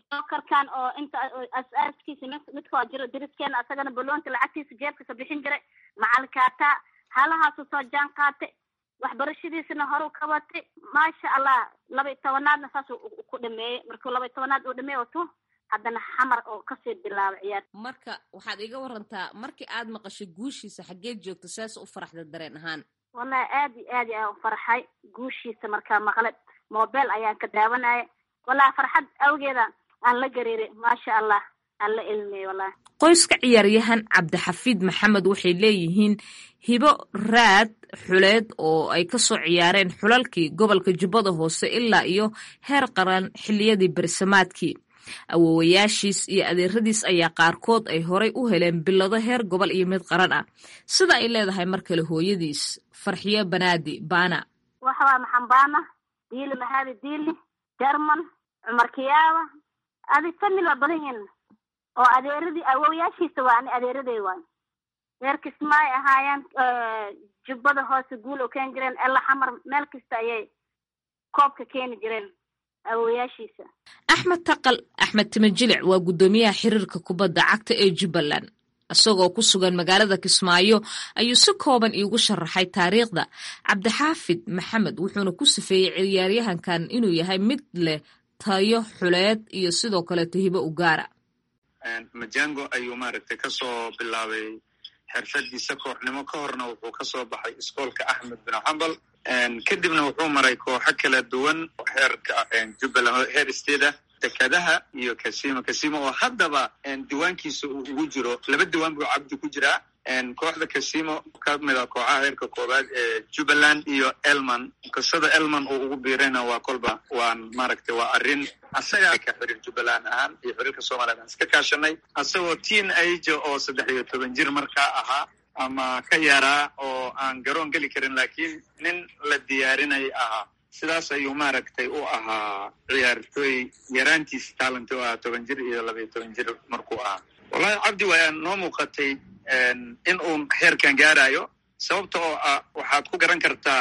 jokerkan oo inta as-aaskiisa midkoo jiro dariskeena asagana baloonta lacagtiisa jeebkasa bixin jiray macalikaataa halahaasu soo jaan qaatay waxbarashadiisana horu ka watay maasha allah laba iyo tobanaadna saas ku dhameeyey markuu laba iyo tobanaad uu dhameey wato haddana xamar oo kasii bilaabay ciyaar marka waxaad iga warantaa markii aad maqashay guushiisa xaggeed joogta saas u faraxda dareen ahaan wallahi aad iyo aad ayaan u farxay guushiisa markaa maqle mobile ayaan ka daawanaya wallahi farxad awgeeda aan la gariiray maasha allah aan la ilmiyey wallahi qoyska ciyaaryahan cabdixafiid maxamed waxay leeyihiin hibo raad xuleed oo ay kasoo ciyaareen xulalkii gobolka jubbada hoose ilaa iyo heer qaran xilliyadii bersamaadkii awoowayaashiis iyo adeeradiis ayaa qaarkood ay horay u heleen bilado heer gobol iyo mid qaran ah sida ay leedahay mar kale hooyadiis farxiyo banaadi baana waxawaa maxambaana diili mahadi diili jerman cumar kiyaaba adi famil waa badan yihin oo adeeradii awoowayaashiisa waa ani adeeraday waay reer kismaay ahaayeen jubbada hoose guul oo keeni jireen ela xamar meel kasta ayay koobka keeni jireen awoowayaashiisa axmed taqal axmed timajilic waa guddoomiyaha xiriirka kubadda cagta ee jubbaland isagoo ku sugan magaalada kismaayo ayuu si kooban iigu sharaxay taariikhda cabdixaafid maxamed wuxuuna ku sifeeyey ciyaaryahankan inuu yahay mid leh tayo xuleed iyo sidoo kaleeto hibo u gaara majango ayuu maaragtay kasoo bilaabay xirfadiisa kooxnimo ka horna wuxuu kasoo baxay iskoolka axmed bin xambal kadibna wuxuu maray kooxo kala duwan heerka jubbaland heer steeda dekadaha iyo casimo casimo oo haddaba diiwaankiisa uu ugu jiro laba diiwaan buu cabdi ku jiraa kooxda casimo ka mid a kooxaha heerka koobaad ee jubbaland iyo elman qisada elman uu ugu biirayna waa kolba waan maaragtay waa arrin asagaa ka xiriir jubbaland ahaan iyo xiriirka somaliland aan iska kaashanay asagoo teen age oo saddex iyo toban jir markaa ahaa ama ka yaraa oo aan garoon geli karin laakiin nin la diyaarinay ahaa sidaas ayuu maaragtay u ahaa ciyaartooy yaraantiis talent u ahaa toban jir iyo laba iyo toban jir markuu ahaa wallahi cabdi waa noo muuqatay in uu heerkan gaarayo sababta oo ah waxaad ku garan kartaa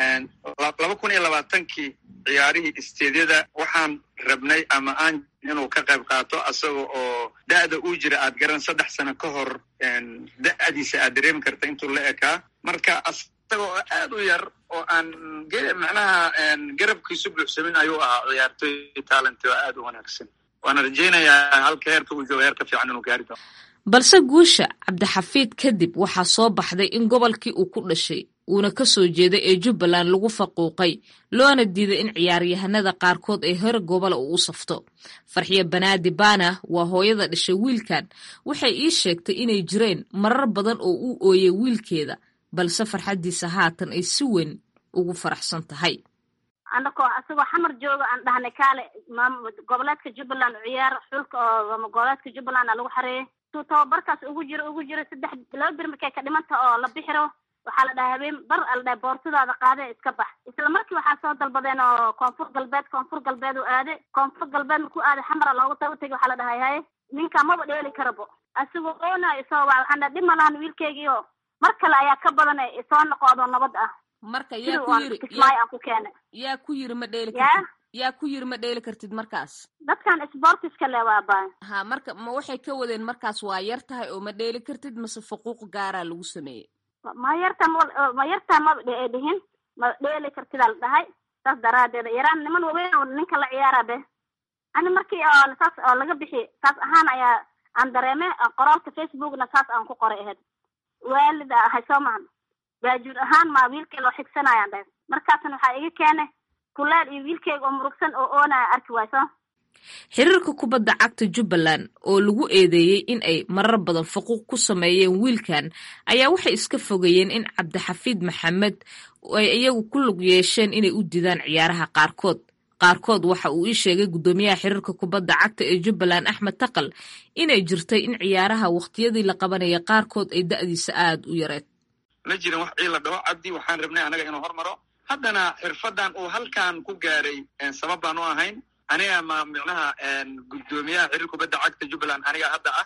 laba kun iyo labaatankii ciyaarihii isteedyada waxaan rabnay ama aan inuu ka qayb qaato asaga oo da'da uu jira aad garan saddex sano ka hor da'diisa aad dareemi karta intuu la ekaa marka isaga oo aad u yar oo aan macnaha garabkiisu buuxsamin ayuu ahaa ciyaartooy talent oo aad u wanaagsan waana rajaynayaa halka heerka uu jooga heer ka fiican inuu gaari doono balse guusha cabdixafiid kadib waxaa soo baxday in gobolkii uu ku dhashay uuna ka soo jeeday ee jubbaland lagu faquuqay loona diiday in ciyaaryahanada qaarkood ay hore gobola uu u safto farxiyo banaadi baana waa hooyada dhashay wiilkan waxay ii sheegtay inay jireen marar badan oo u ooyay wiilkeeda balse farxaddiisa haatan ay si weyn ugu faraxsan tahay anakoo isagoo xamar jooga aan dhahnay kaale maam goboleedka jubbaland ciyaar xulka oo goboleedka jubbaland a lagu xareeyay tuu tababarkaas ugu jiro ugu jiro saddex laba bir markay ka dhimanta oo la bixiro waxaa la dhahay habeen bar a la dhahay boortadaada qaade iska bax isla markii waxaa soo dalbadeen oo koonfur galbeed koonfur galbeed u aade koonfur galbeed markuu aaday xamara loogu tago tegi waxaa la dhahay haye ninka maba dheeli karabo asigoo oona isoo waa waxaan dhahay dhib ma lahan wiilkeygiio mar kale ayaa ka badan isoo noqodo nabad ah marka yaa ku yiri kismaayo aan ku keenay yaa ku yiri ma dheeli yaa kartid yaa ku yiri ma dheeli kartid markaas dadkan sportiska le waa baay ha marka ma waxay ka wadeen markaas waa yar tahay oo ma dheeli kartid mase faquuq gaaraa lagu sameeyey ma yarta ma yartaa maba dhe dhihin ma dheeli kartidaa la dhahay saas daraadeeda yaraan niman waweyn oo ninka la ciyaara be ani markii oo saas oo laga bixi saas ahaan ayaa aan dareeme qoraalka facebookna saas aan ku qoray ahayd waalid ahay soo mahan baajuur ahaan maa wiilkay loo xigsanayaan dhahay markaasna waxaa iga keenay kuleel iyo wiilkeyga oo murugsan oo oonaya arki wayso xiriirka kubadda cagta jubbaland oo lagu eedeeyey in ay marar badan faquuq ku sameeyeen wiilkan ayaa waxay iska fogeeyeen in cabdixafiid maxamed ay iyagu ku lug yeesheen inay u didaan ciyaaraha qaarkood qaarkood waxa uu ii sheegay guddoomiyaha xiriirka kubadda cagta ee jubbaland axmed taqal inay jirtay in ciyaaraha wakhtiyadii la qabanaya qaarkood ay da'diisa aada u yareed ma jirin wax ciila dhawo cabdi waxaan rabnay anaga inuu hormaro haddana xirfadan uu halkan ku gaaray sabab baan u ahayn aniga ma micnaha guddoomiyaha xiriir kubadda cagta jubbaland aniga hadda ah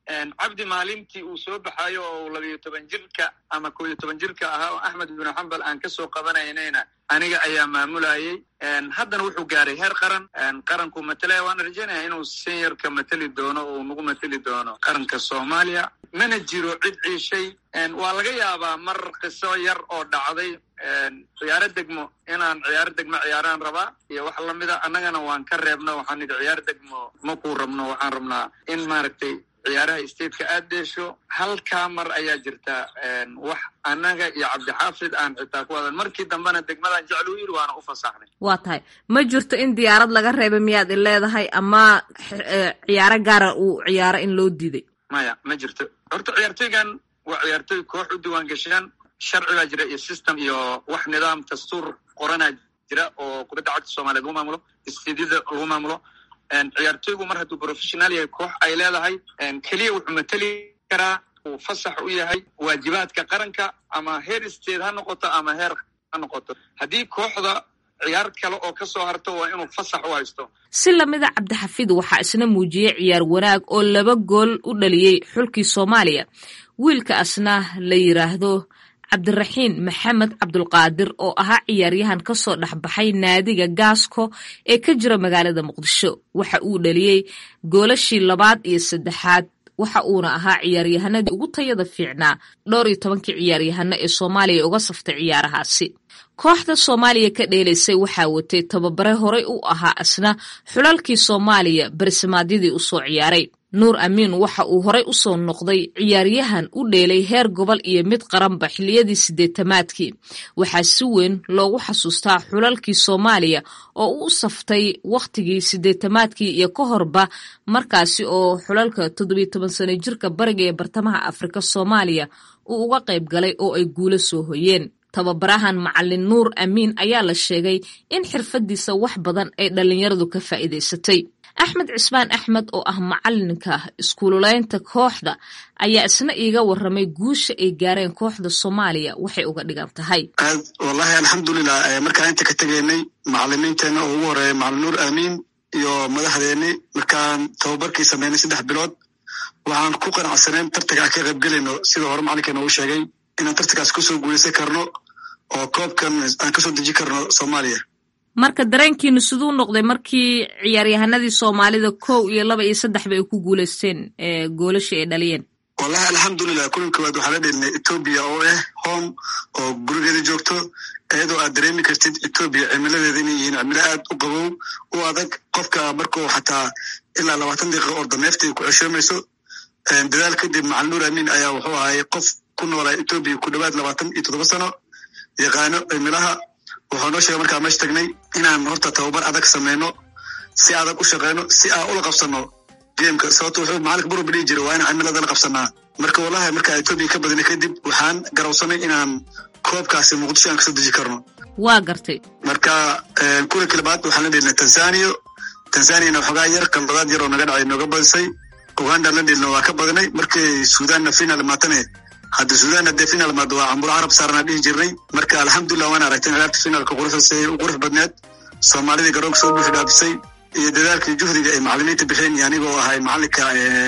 cabdi maalintii uu soo baxayo oo labiyo toban jirka ama koo iyo toban jirka ahaa oo axmed binu xambal aan kasoo qabanaynayna aniga ayaa maamulayay haddana wuxuu gaaray heer qaran qaranku matalaya waana rajaynaya inuu seniorka mateli doono oo nagu mateli doono qaranka soomaaliya mana jiro cid ciishay waa laga yaabaa mar qiso yar oo dhacday ciyaaro degmo inaan ciyaaro degmo ciyaaraan rabaa iyo wax lamida annagana waan ka reebno waxaan idhi ciyaaro degmo ma kuu rabno waxaan rabnaa in maaragtay ciyaaraha stateka aad deesho halkaa mar ayaa jirta wax annaga iyo cabdixaafid aan xitaa ku wadan markii dambena degmadaan jeclu yidhi waana u fasaxnay waa tahay ma jirto in diyaarad laga reebay miyaad i leedahay ama ciyaaro gaara uu ciyaaro in loo diiday maya ma jirto horta ciyaartoygan waa ciyaartoy koox u diwaan gasheen sharci baa jira iyo system iyo wax nidaam dastuur qoranaa jira oo kubadda cagta soomaliyeed lagu maamulo istiidyada lagu maamulo ciyaartoygu mar hadduu professional yahay koox ay leedahay keliya wuxuu mateli karaa uu fasax u yahay waajibaadka qaranka ama heer state ha noqoto ama heer ha noqoto haddii kooxda ciyaar kale oo ka soo harto waa inuu fasax u haysto si lamida cabdixafiid waxaa isna muujiyey ciyaar wanaag oo laba gool u dhaliyey xulkii soomaaliya wiilka asna la yiraahdo cabdiraxiin maxamed cabdulqaadir oo ahaa ciyaaryahan ka soo dhexbaxay naadiga gaasko ee ka jira magaalada muqdisho waxa uu dhaliyey goolashii labaad iyo saddexaad waxa uuna ahaa ciyaaryahanadii ugu tayada fiicnaa dhowr iyo tobankii ciyaaryahano ee soomaaliya uga saftay ciyaarahaasi kooxda soomaaliya ka dheelaysay waxaa watay tababare horey u ahaa asna xulalkii soomaaliya barisamaadyadii usoo ciyaaray nuur amiin waxa uu horey u soo noqday ciyaaryahan u dheelay heer gobol iyo mid qaranba xilliyadii siddeetamaadkii waxaa si weyn loogu xasuustaa xulalkii soomaaliya oo u saftay wakhtigii siddeetamaadkii iyo ka horba markaasi oo xulalka toddobiyo toban sano jirka bariga ee bartamaha afrika soomaaliya uu uga qayb galay oo ay guulo soo hoyeen tababarahan macalin nuur amiin ayaa la sheegay in xirfadiisa wax badan ay dhallinyaradu ka faa'iidaysatay axmed cismaan axmed oo ah macalinka iskuululeynta kooxda ayaa isna iiga waramay guusha ay gaareen kooxda soomaaliya waxay uga dhigan tahay aad wallahi alxamdulilah markaan inta ka tegaynay macalimiinteena oo ugu horeeya macalin nuur amiin iyo madaxdeeni markaan tababarkii sameynay saddex bilood waxaan ku qanacsanayn tartanka aan ka qaybgelayno sida hore macalinkeena uu sheegay inaan tartankaas kusoo guuleysan karno oo koobkan aan kasoo deji karno soomaaliya marka dareenkiinu siduu noqday markii ciyaaryahanadii soomaalida kow iyo laba iyo saddexba ay ku guuleysteen goolashii ay dhaliyeen wallahi alxamdulilah kulan koowaad waxaa la dhelinay etoobiya oo ah home oo gurigeeda joogto iyadoo aad dareemi kartid etoobiya cimiladeeda inay yihiin cimilo aad u qabow u adag qofka markuu xataa ilaa labaatan daqiiqa orda neefta ay ku ceshoomayso dadaal kadib macalin nuur amiin ayaa wuxuu ahay qof ku noolaa etoobiya ku dhowaad labaatan iyo toddoba sano yaqaano cimilaha wuxuu noo sheegay markaa meesha tagnay inaan horta tababar adag sameyno si adag u shaqeyno si aan ula qabsano gameka sababto wuxuu macalinka buruba dhihi jira waa inaan cimilada la qabsanaa marka wallahi markaa etoobiya ka badinay kadib waxaan garawsanay inaan koobkaasi muqdisho aan kasoo deji karno waa gartay marka kulanki labaad waxaan la dhelnay tanzania tanzaniana waxoogaa yar qaladaad yar oo naga dhacay nooga badisay uganda la dhelna waa ka badinay markii suudanna final maatane hadda suudan hadee final maado waa camburo carab saarnaa dhihi jirnay marka alxamdulilah waan aragtay ciyaarta finaalka quruxdaasay u qurux badneed soomaalidii garoonka soo buuxi dhaafisay iyo dadaalkii juhdiga ay macalimiinta bixeen iyo anigoo ahay macalinka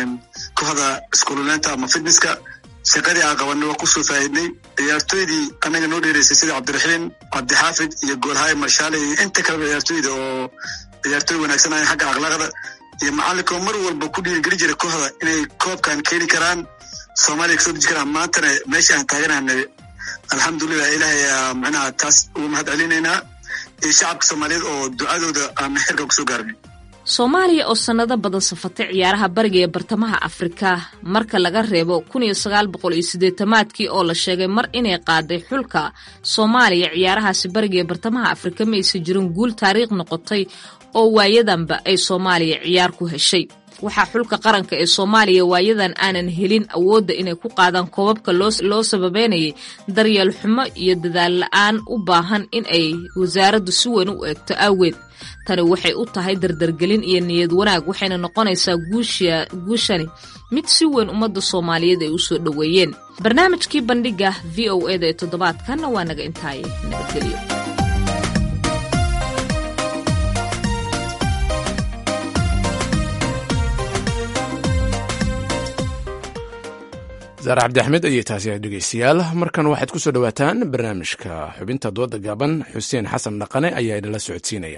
kooxda iskuululeynta ama fitnesska shaqadii aan qabanay waa kusoo faa'iidnay ciyaartoydii annaga noo dheereysay sida cabdiraxiim cabdixaafid iyo goolhaye marshaale iyo inta kaleba ciyaartoyda oo ciyaartoy wanaagsan ahayn xagga akhlaaqda iyo macalinka oo mar walba ku dhiirigeli jiray kooxda inay koobkan keeni karaan soomaaliya kasoo deji karaan maantana meesha aan taaganahnay alxamdulilah ilahay ayaa macnaha taas ugu mahad celinaynaa iyo shacabka soomaaliyeed oo ducadooda aan xirka kusoo gaarnay soomaaliya oo sannado badan safatay ciyaaraha bariga ee bartamaha afrika marka laga reebo kun iyo sagaal boqol iyo siddeetamaadkii oo la sheegay mar inay qaaday xulka soomaaliya ciyaarahaasi bariga ee bartamaha afrika ma aysan jirin guul taariikh noqotay oo waayadanba ay soomaaliya ciyaar ku heshay waxaa xulka qaranka ee soomaaliya waayadan aanan helin awoodda inay ku qaadaan koobabka loo sababeynayay daryeel xumo iyo dadaal la-aan u baahan in ay wasaaraddu si weyn u eegto awgeed tani waxay u tahay dardargelin iyo niyad wanaag waxayna noqonaysaa guushani mid si weyn ummadda soomaaliyeed ay u soo dhoweeyeen barnaamijkii bandhiga v o eda ee toddobaadkanna waa naga intaaye nabadgelyo saare cabdi axmed ayay taasi ahay dhegeystayaal markan waxaad ku soo dhowaataan barnaamijka xubinta dooda gaaban xuseen xasan dhaqane ayaa idinla socodsiinaya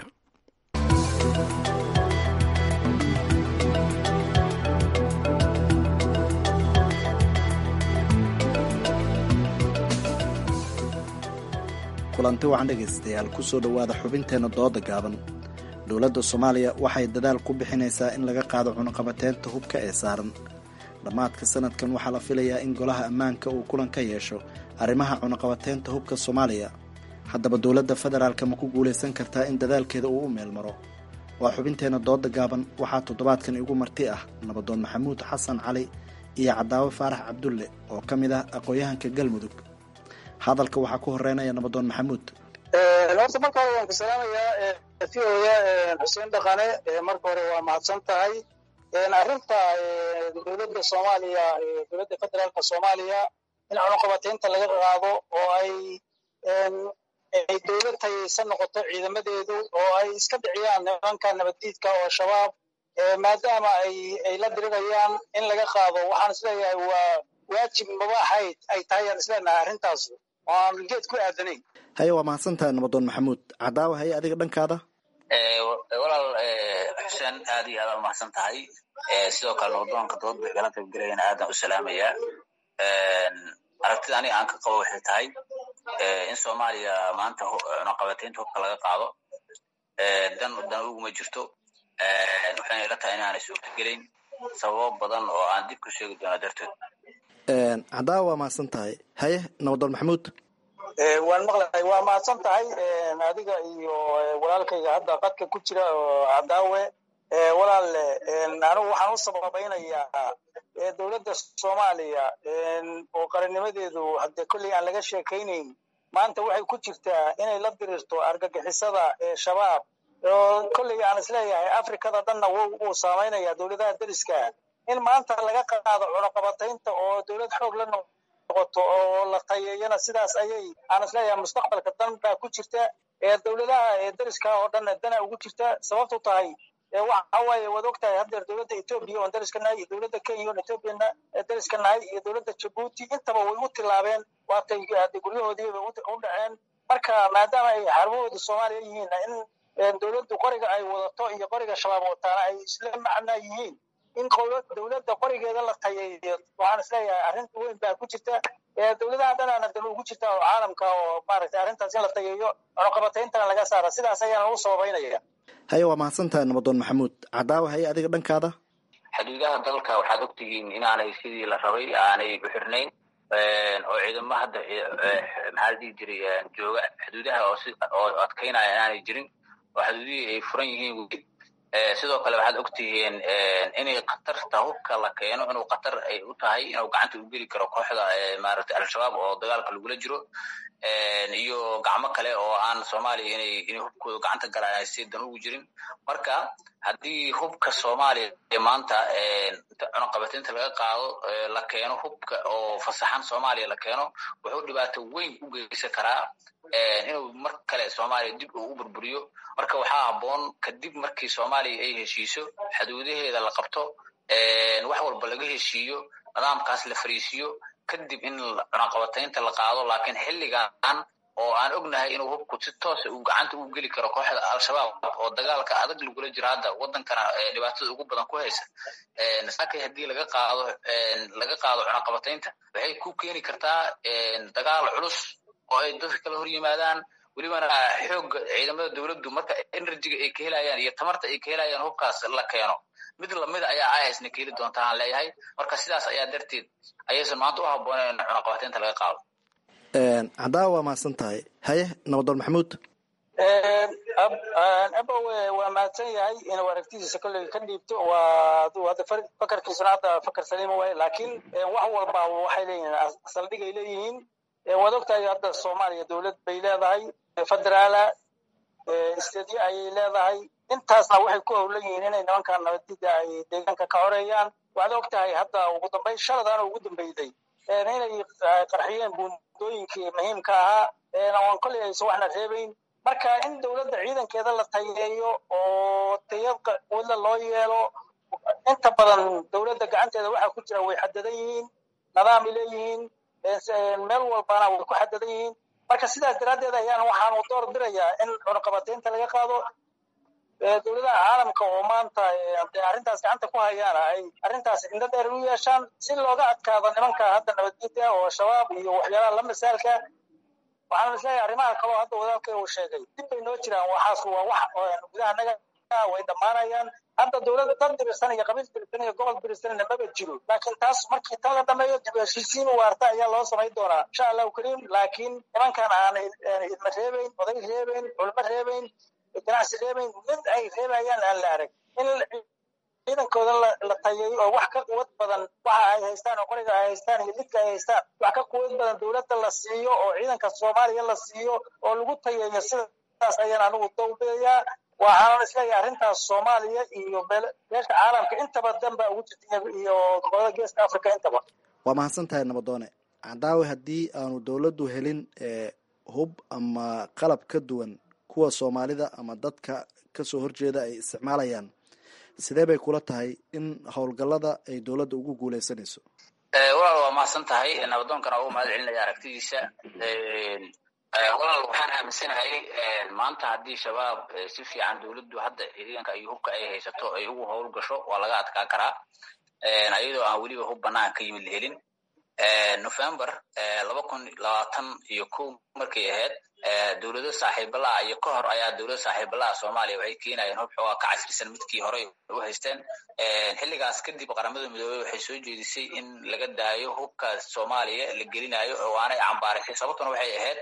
kulanti waxaan dhegaystayaal ku soo dhowaada xubinteenna dooda gaaban dowladda soomaaliya waxay dadaal ku bixinaysaa in laga qaado cunuqabateynta hubka ee saaran dhammaadka sanadkan waxaa la filayaa in golaha ammaanka uu kulan ka yeesho arrimaha cunuqabateynta hubka soomaaliya haddaba dowladda federaalka ma ku guulaysan kartaa in dadaalkeeda uu u meel maro waa xubinteenna dooda gaaban waxaa toddobaadkan igu marti ah nabadoon maxamuud xasan cali iyo cadaawe faarax cabdulle oo ka mid ah aqoon-yahanka galmudug hadalka waxaa ku horeynaya nabadoon maxamuud horta marka hore waan ku salaamayaa fiooya xuseen dhaqane marka hore waa mahadsan tahay arrinta dowladda soomaaliya dowladda federaalka soomaaliya in cunuqabateynta laga qaado oo ay ay dowlad tayaysan noqoto ciidamadeedu oo ay iska dhiciyaan nimanka nabaddiidka oo shabaab maadaama ay ay la dirirayaan in laga qaado waxaan isleeyahay waa waajib mabaaxayd ay tahay aan isleenahay arrintaas oo aan geed ku aadanayn haye waa mahadsantahay nabadoon maxamuud cadaawa haye adiga dhankaada walaal xuseen aad iyo aad mahadsan tahay sidoo kale nabadoonka dood bay kala qaybgelayana aadan u salaamayaa aragtida aniga aan ka qabo waxay tahay in soomaaliya maanta cunuqabateynta hubka laga qaado dan dan uguma jirto waxayna ila tahay inaanay suurtagelayn sababo badan oo aan dib ku sheegi doono darteed cadaawa waa mahadsan tahay haye nabadoon maxamuud waan maqlahay waa mahadsan tahay adiga iyo walaalkayga hadda qadka ku jira oo cadaawe walaal anigu waxaan u sababaynayaa dowladda soomaaliya oo qarannimadeedu haddee kolley aan laga sheekaynayn maanta waxay ku jirtaa inay la dirirto argagixisada ee shabaab oo kolley aan isleeyahay afrikada dhanna wuu saamaynaya dowladaha deriska in maanta laga qaado cunuqabataynta oo dowlad xoog la noqoto oo la tayeeyana sidaas ayay aan isleeyahay mustaqbalka dan baa ku jirta ee dowladaha deriska oo dhanna dana ugu jirta sababtu tahay waxa waaye waad ogtahay haddeer dowladda etoobiya oon deriska nahay iyo dowladda kenya oon etoobiyana deriska nahay iyo dowladda jabuuti intaba way u tilaabeen waatay guryahoodiiba u dhaceen marka maadaama ay xarumahooda soomaaliya yihiin in dowladdu qoriga ay wadato iyo qoriga shabaab wataana ay isla macnaa yihiin in dowladda qorigeeda la tayeeyo waxaan isleeyahay arrin weyn baa ku jirta dowladaha dhanaana dan ugu jirta oo caalamka oo maaragtay arrintaas in la tayeeyo cunuqabatayntana laga saara sidaas ayaan ugu sababaynaya haye waa mahadsan tahay nabadoon maxamuud cadaawa haye adiga dhankaada xuduudaha dalka waxaad ogtihiin inaanay sidii la rabay aanay u xirnayn oo ciidamo hadda maxaa la dhihi jiray jooga xuduudaha oo adkaynaya inaanay jirin oo xuduudihii ay furan yihiin weli sidoo kale waxaad ogtihiin inay khatarta hubka la keeno inuu khatar ay u tahay inuu gacanta u geli karo kooxda maaragtay al-shabaab oo dagaalka lagula jiro iyo gacmo kale oo aan soomaaliya inay inay hubkooda gacanta galaan ay si dan ugu jirin marka haddii hubka soomaaliya maanta cunuqabateynta laga qaado la keeno hubka oo fasaxan soomaaliya la keeno wuxuu dhibaato weyn u geysan karaa inuu mar kale soomaaliya dib uu u burburiyo marka waxaa habboon kadib markii soomaaliya ay heshiiso xuduudaheeda la qabto wax walba laga heshiiyo nidaamkaas la fariisiiyo kadib in cunuqabataynta la qaado laakiin xilligan oo aan ognahay inuu hubku si toosa uu gacanta u geli karo kooxda al-shabaab oo dagaalka adag lagula jiro hadda wadankana dhibaatada ugu badan ku haysa sakay haddii laga qaado laga qaado cunuqabataynta waxay ku keeni kartaa dagaal culus oo ay dadka kala hor yimaadaan welibana xoogga ciidamada dowladdu marka enerjiga ay ka helayaan iyo tamarta ay ka helayaan hubkaas la keeno mid lamida ayaa isna keeli doonta aan leeyahay marka sidaas ayaa darteed ayaysan maanta u habbooneen in cunuqabataynta laga qaado cadaawa waa mahadsan tahay haye nabadoon maxamuud abowe waa mahadsan yahay inuu aragtidiisa kolley ka dhiibto waa aduu hadda fakarkiisuna hadda fakar saliima waaye laakiin wax walba waxay leeyihiin saldhigay leeyihiin waad ogtahay hadda soomaaliya dowlad bay leedahay federaala istedyo ayay leedahay intaasna waxay ku howlan yihiin inay nimankan nabadida ay deegaanka ka xoreeyaan waxaad ogtahay hadda ugu dambeyn shaladana ugu dambeyday inay qarxiyeen buundooyinkii muhiimka ahaa aan kolley aysan waxna reebayn marka in dowladda ciidankeeda la tayeeyo oo tayad wadla loo yeelo inta badan dowladda gacanteeda waxaa ku jira way xadadan yihiin nidaamay leeyihiin meel walbana way ku xadadan yihiin marka sidaas daraaddeed ayaan waxaanu door birayaa in cunaqabateynta laga qaado dowladaha caalamka oo maanta de arrintaas gacanta ku hayaana ay arrintaas indho dheer u yeeshaan si looga adkaado nimanka hadda nabadgedya oo shabaab iyo waxyaalaha la misaalka waxaan isleeyahay arrimaha kaloo hadda wadaalkay uu sheegay dib bay noo jiraan waxaas waa wax gudaha naga way dhammaanayaan hadda dowladda dad dirisan iyo qabiil dirisan iyo gobol dirisanna maba jiro laakiin taas markii tan la dhameeyo dib heshiisiin waarta ayaa loo samayn doonaa insha allahu kariim laakiin nimankan aan idma reebeyn oday reebeyn culmo reebeyn ganacsi reebeyn mid ay reebayaan aan la arag in ciidankooda la tayeeyo oo wax ka quwad badan waxa ay haystaan oo qoriga ay haystaan iyo lidka ay haystaan wax ka quwad badan dowladda la siiyo oo ciidanka soomaaliya la siiyo oo lagu tayeeyo sidaas ayaan anigu dowbidayaa waxaanan isleeyahay arrintaas soomaaliya iyo beesha caalamka intaba dan baa ugu jirta iyo gobolada geeska africa intaba waa mahadsan tahay nabadoone cadaawe haddii aanu dowladdu helin hub ama qalab ka duwan kuwa soomaalida ama dadka kasoo horjeeda ay isticmaalayaan sidee bay kula tahay in howlgallada ay dowladda ugu guuleysanayso walaal waa mahadsan tahay nabadoonkana ugu mahad celinaya aragtidiisa walaal waxaan aaminsanahay maanta haddii shabaab si fiican dowladdu hadda ciidanka iyo hubka ay haysato ay ugu howl gasho waa laga adkaan karaa iyadoo aan weliba hub banaan ka yimid la helin november laba kun labaatan iyo kow markay ahayd dowlado saaxiibalaha iyo ka hor ayaa dowlado saaxiibalaha soomaaliya waxay keenayeen hub xoogaa ka casrisan midkii horey u haysteen xilligaas kadib qaramada midoobey waxay soo jeedisay in laga daayo hubka soomaaliya la gelinayo oo aanay cambaarisay sababtuna waxay ahayd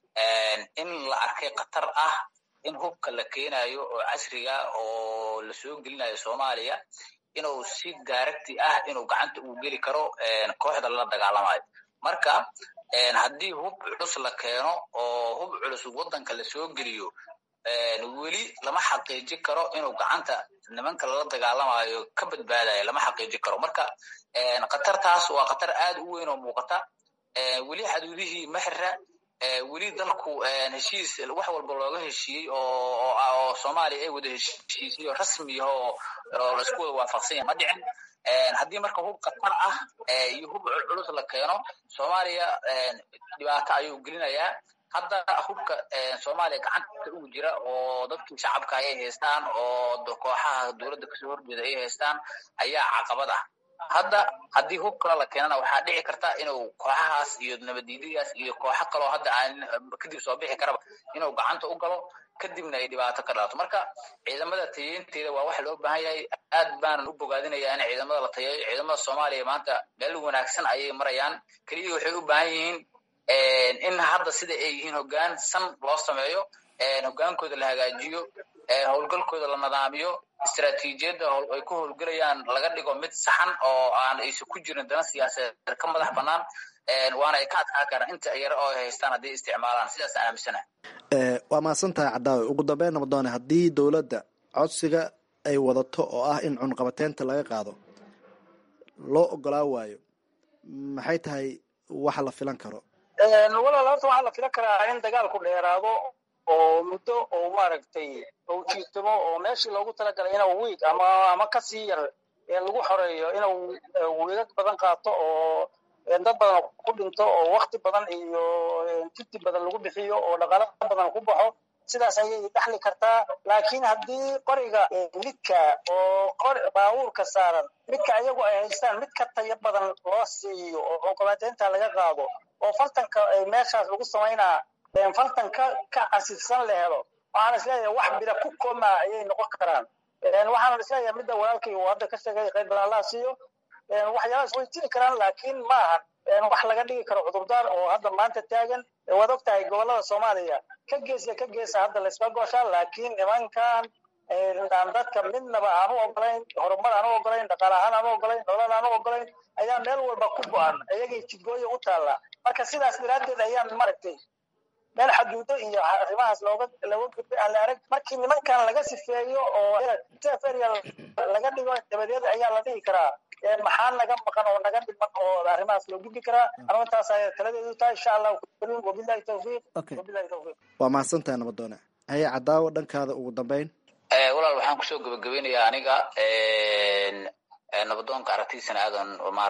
in la arkay khatar ah in hubka la keenayo oo casriga oo lasoo gelinayo soomaaliya inuu si daaragti ah inuu gacanta uu geli karo kooxda lala dagaalamayo marka haddii hub culus la keeno oo hub culus waddanka lasoo geliyo weli lama xaqiijin karo inuu gacanta nimanka lala dagaalamayo ka badbaadayo lama xaqiijin karo marka khatartaas waa khatar aad u weyn oo muuqata weli xaduudihii maxra weli dalku heshiis wax walba looga heshiiyey oo soomaaliya ay wada heshiisiyo rasmi oo laisku wada waafaqsan yahay ma dhicin haddii marka hub khatar ah iyo hub culus la keeno soomaaliya dhibaato ayuu gelinayaa hadda hubka soomaaliya gacanta ugu jira oo dadkii shacabka ay haystaan oo kooxaha dowladda kasoo horjeeda ay haystaan ayaa caqabad ah hadda haddii hub kale la keenana waxaa dhici karta inuu kooxahaas iyo nabaddiidigaas iyo kooxo kaloo hadda aan kadib soo bixi karaba inuu gacanta u galo kadibna ay dhibaato ka dhalato marka ciidamada tayeynteeda waa wax loo baahan yahay aad baanan u bogaadinaya in ciidamada la tayeeyo ciidamada soomaaliya maanta meel wanaagsan ayay marayaan keliya waxay u baahan yihiin in hadda sida ay yihiin hoggaan san loo sameeyo hoggaankooda la hagaajiyo howlgalkooda la nadaamiyo istraatiijiyadda ay ku howlgelayaan laga dhigo mid saxan oo aan aysan ku jirin dana siyaasadeed ka madax bannaan waana ay ka adkaan karaan inta yar oo ay haystaan hadday isticmaalaan sidaas aan aaminsanahay waa mahadsan tahay cadaawe ugu dambeyn nabadoone haddii dowladda codsiga ay wadato oo ah in cunqabateynta laga qaado loo ogolaa waayo maxay tahay waxa la filan karo walaal horta waxaa la filan karaa in dagaalku dheeraado oo muddo oo maaragtay oo jiitamo oo meeshii loogu talagalay inuu wiig ama ama kasii yar lagu xoreeyo inuu wiigag badan qaato oo dad badan ku dhinto oo wakti badan iyo jiddi badan lagu bixiyo oo dhaqaalo badan ku baxo sidaas ayay dhexli kartaa laakiin haddii qoriga midka oo qor baabuurka saaran midka ayagu ay haystaan mid ka tayo badan loo siiyo oo cunqabateynta laga qaado oo fartanka meeshaas lagu samaynaa fartan ka ka casifsan la helo waxaan isleeyahay wax bira ku koma ayay noqon karaan waxaan isleeyahay midda walaalkay uu hadda ka sheegay qayb badan allah siiyo waxyaalahaas way jiri karaan laakiin maahan wax laga dhigi karo cudurdaar oo hadda maanta taagan waad og tahay gobolada soomaaliya ka geesa ka geesa hadda laysma gooshaa laakiin nimankan aan dadka midnaba aan u ogolayn horumar aan u ogolayn dhaqaale ahaan aan u ogolayn nolol aan u ogolayn ayaa meel walba ku go-an ayagay jidgooya u taalla marka sidaas daraaddeed ayaan maaragtay meel xaduudo iyo arrimahaas looga looga gudbay aan la arag markii nimankan laga sifeeyo oo area laga dhigo dabadeed ayaa la dhihi karaa maxaa naga maqan oo naga dhiman oo arrimahaas loo gudbi karaa anu intaas ay taladeedu tahay insha allahu karim wabillahi tawfiiq wabillahi tawfiiq waa mahadsantahay nabadoone haye cadaawo dhankaada ugu dambeyn walaal waxaan kusoo gabagabeynayaa aniga nabadoonka aragtidiisana aadan maarata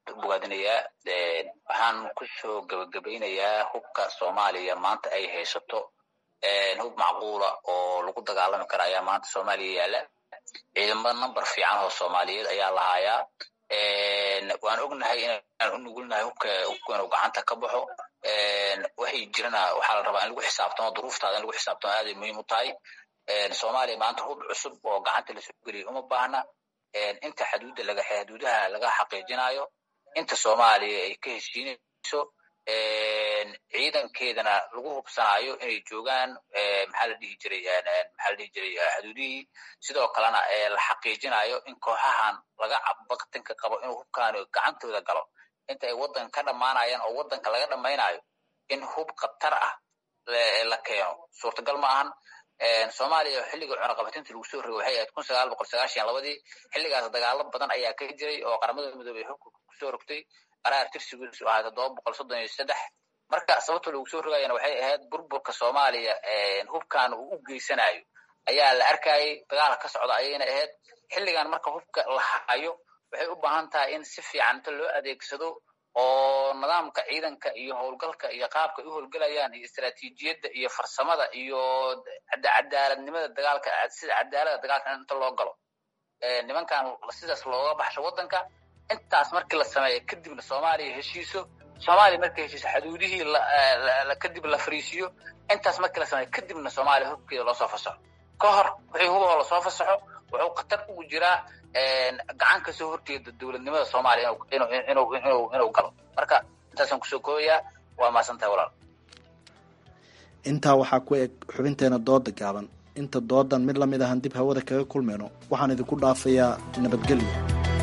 bogaadinayaa waxaan kusoo gabagabaynayaa hubka soomaaliya maanta ay haysato hub macquula oo lagu dagaalami kara ayaa maanta soomaaliya yaala ciidamo number fiican oo soomaaliyeed ayaa lahaayaa waan ognahay inaan u nugulnahay hubka hubka inuu gacanta ka baxo waxay jirana waxaa la rabaa in lagu xisaabtamo duruuftaada in lagu xisaabtamo aaday muhiim u tahay soomaaliya maanta hub cusub oo gacanta lasoo geliya uma baahna inta xaduudda laga xaduudaha laga xaqiijinayo inta soomaaliya ay ka heshiinayso ciidankeedana lagu hubsanayo inay joogaan maxaa la dhihi jiray maxaa la dhihi jiray xaduudihii sidoo kalena la xaqiijinayo in kooxahan laga baktinka qabo inuu hubkaani gacantooda galo inta ay waddanka ka dhammaanayaan oo waddanka laga dhammaynayo in hub khatar ah la keeno suurtagal ma ahan soomaaliya xilliga cunaqabatinta lagu soo rogay waxay ahayd kun sagaal boqol sagaashan labadii xilligaas dagaalo badan ayaa ka jiray oo qaramada midoobey xubka kusoo rogtay qaraar tirsigiisu ahaa toddoba boqol soddon iyo saddex marka sababta lagu soo rogayana waxay ahayd burburka soomaaliya hubkan uu u geysanayo ayaa la arkayay dagaala ka socda ayayna ahayd xilligan marka hubka la hayo waxay u baahan tahay in si fiican inta loo adeegsado oo nidaamka ciidanka iyo howlgalka iyo qaabka ay u howlgelayaan iyo istaraatiijiyadda iyo farsamada iyo cadaaladnimada dagaalka sida cadaalada dagaalka inta loo galo nimankan sidaas looga baxsho waddanka intaas markii la sameeyo kadibna soomaaliya heshiiso soomaaliya markay heshiiso xaduudihii kadib la fariisiyo intaas markii la sameeyo kadibna soomaaliya hubkeeda loosoo fasaxo ka hor wixii hubahoo lasoo fasaxo wuxuu khatar ugu jiraa gacan kasoo horjeeda dowladnimada soomaaliya inuu galo marka intaasaan kusoo koobayaa waa maasantahay walaal intaa waxaa ku eg xubinteena dooda gaaban inta doodan mid lamid ahan dib hawada kaga kulmayno waxaan idinku dhaafayaa nabadgelyo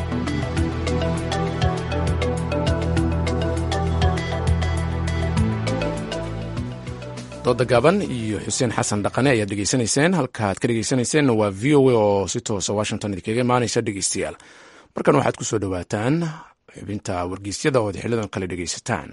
dooda gaaban iyo xuseen xasan dhaqane ayaad dhegeysanayseen halkaaad ka dhegeysanayseena waa v o a oo si toosa washington idinkaga imaanaysa dhegeystayaal markan waxaad ku soo dhowaataan xubinta wargeysyada ood xilidan kale dhegeysataan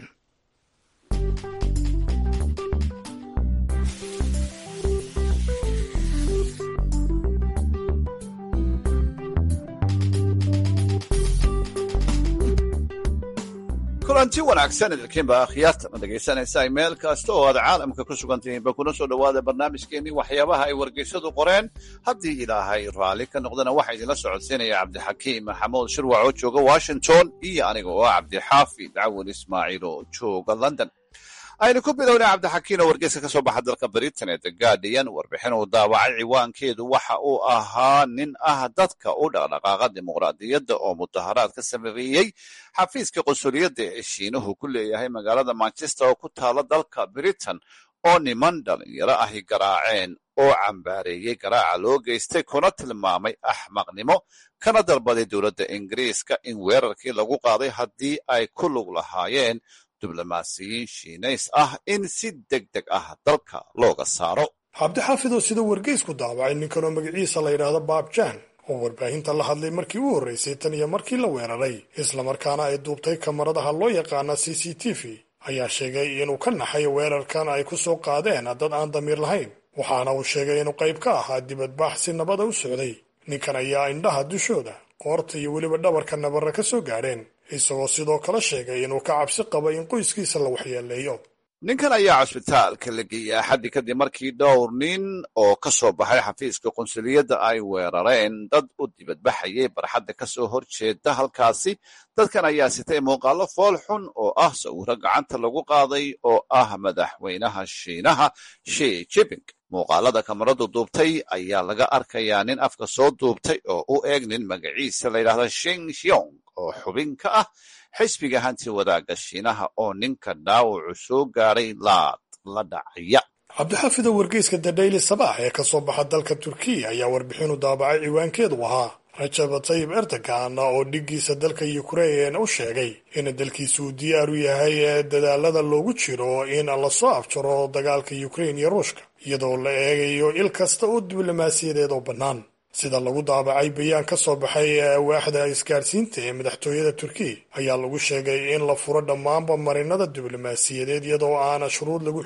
kulanti wanaagsan idinkiinba akhyaarta ma dhegaysanaysaa meel kasta oo aad caalamka ku sugan tihiinba kuna soo dhowaada barnaamijkeenii waxyaabaha ay wargeysadu qoreen haddii ilaahay raalli ka noqdana waxaa idinla socodsiinaya cabdixakiim maxamuud shirwac oo jooga washington iyo aniga oo ah cabdixaafid cawin ismaaciil oo jooga london aynu ku bilowna cabdixakiin oo wargeyska ka soo baxa dalka britain ee the guardian warbixin uu daawacay ciwaankeedu waxa uu ahaa nin ah dadka u dhaqdhaqaaqa dimuqraadiyadda oo mudaharaad ka sameeyey xafiiska qunsuliyadda ee shiinuhu ku leeyahay magaalada manchester oo ku taala dalka britain oo niman dhalinyaro ahi garaaceen oo cambaareeyey garaaca loo geystay kuna tilmaamay axmaqnimo kana dalbaday dowladda ingiriiska in weerarkii lagu qaaday haddii ay ku lug lahaayeen diblomaasiyiin shiinays ah in si deg deg ah dalka looga saaro cabdixaafidoo sida wargeysku daawacay ninkanoo magaciisa la yidhaahdo baabjaan oo warbaahinta la hadlay markii u horreysay tan iyo markii la weeraray islamarkaana ay duubtay kamaradaha loo yaqaana c c t v ayaa sheegay inuu ka naxay weerarkan ay ku soo qaadeen dad aan damiir lahayn waxaana uu sheegay inuu qayb ka ahaa dibadbaax si nabada u socday ninkan ayaa indhaha dushooda qoorta iyo weliba dhabarka nabarra ka soo gaadheen isagoo sidoo kale sheegay inuu ka cabsi qabo in qoyskiisa la waxyeeleeyo ninkan ayaa cusbitaalka la geeyey axaddii kadib markii dhowr nin oo ka soo baxay xafiiska qunsuliyadda ay weerareen dad u dibadbaxayay barxadda ka soo hor jeeda halkaasi dadkan ayaa sitay muuqaallo fool xun oo ah sawiro gacanta lagu qaaday oo ah madaxweynaha shiinaha shi jiping muuqaalada kamaradu duubtay ayaa laga arkayaa nin afka soo duubtay oo u eeg nin magaciisa la yidhaahda shing shiong oo xubin ka ah xisbiga hanti wadaagga shiinaha oo ninka dhaawacu soo gaadhay laad la dhacaya cabdixaafid oo wargeyska the daily sabaax ee ka soo baxa dalka turkiya ayaa warbixinu daabacay ciwaankeedu ahaa rajab tayib erdogan oo dhiggiisa dalka yukrain u sheegay in dalkiisu uu diyaar u yahay dadaalada loogu jiro in lasoo afjaro dagaalka yukrain iyo ruushka iyadoo la eegayo il kasta oo diblomaasiyadeed oo bannaan sida lagu daabacay bayaan ka soo baxay waaxda isgaadhsiinta ee madaxtooyada turkiya ayaa lagu sheegay in la furo dhammaanba marinada diblomaasiyadeed iyadoo aana shuruud lagu xidhayn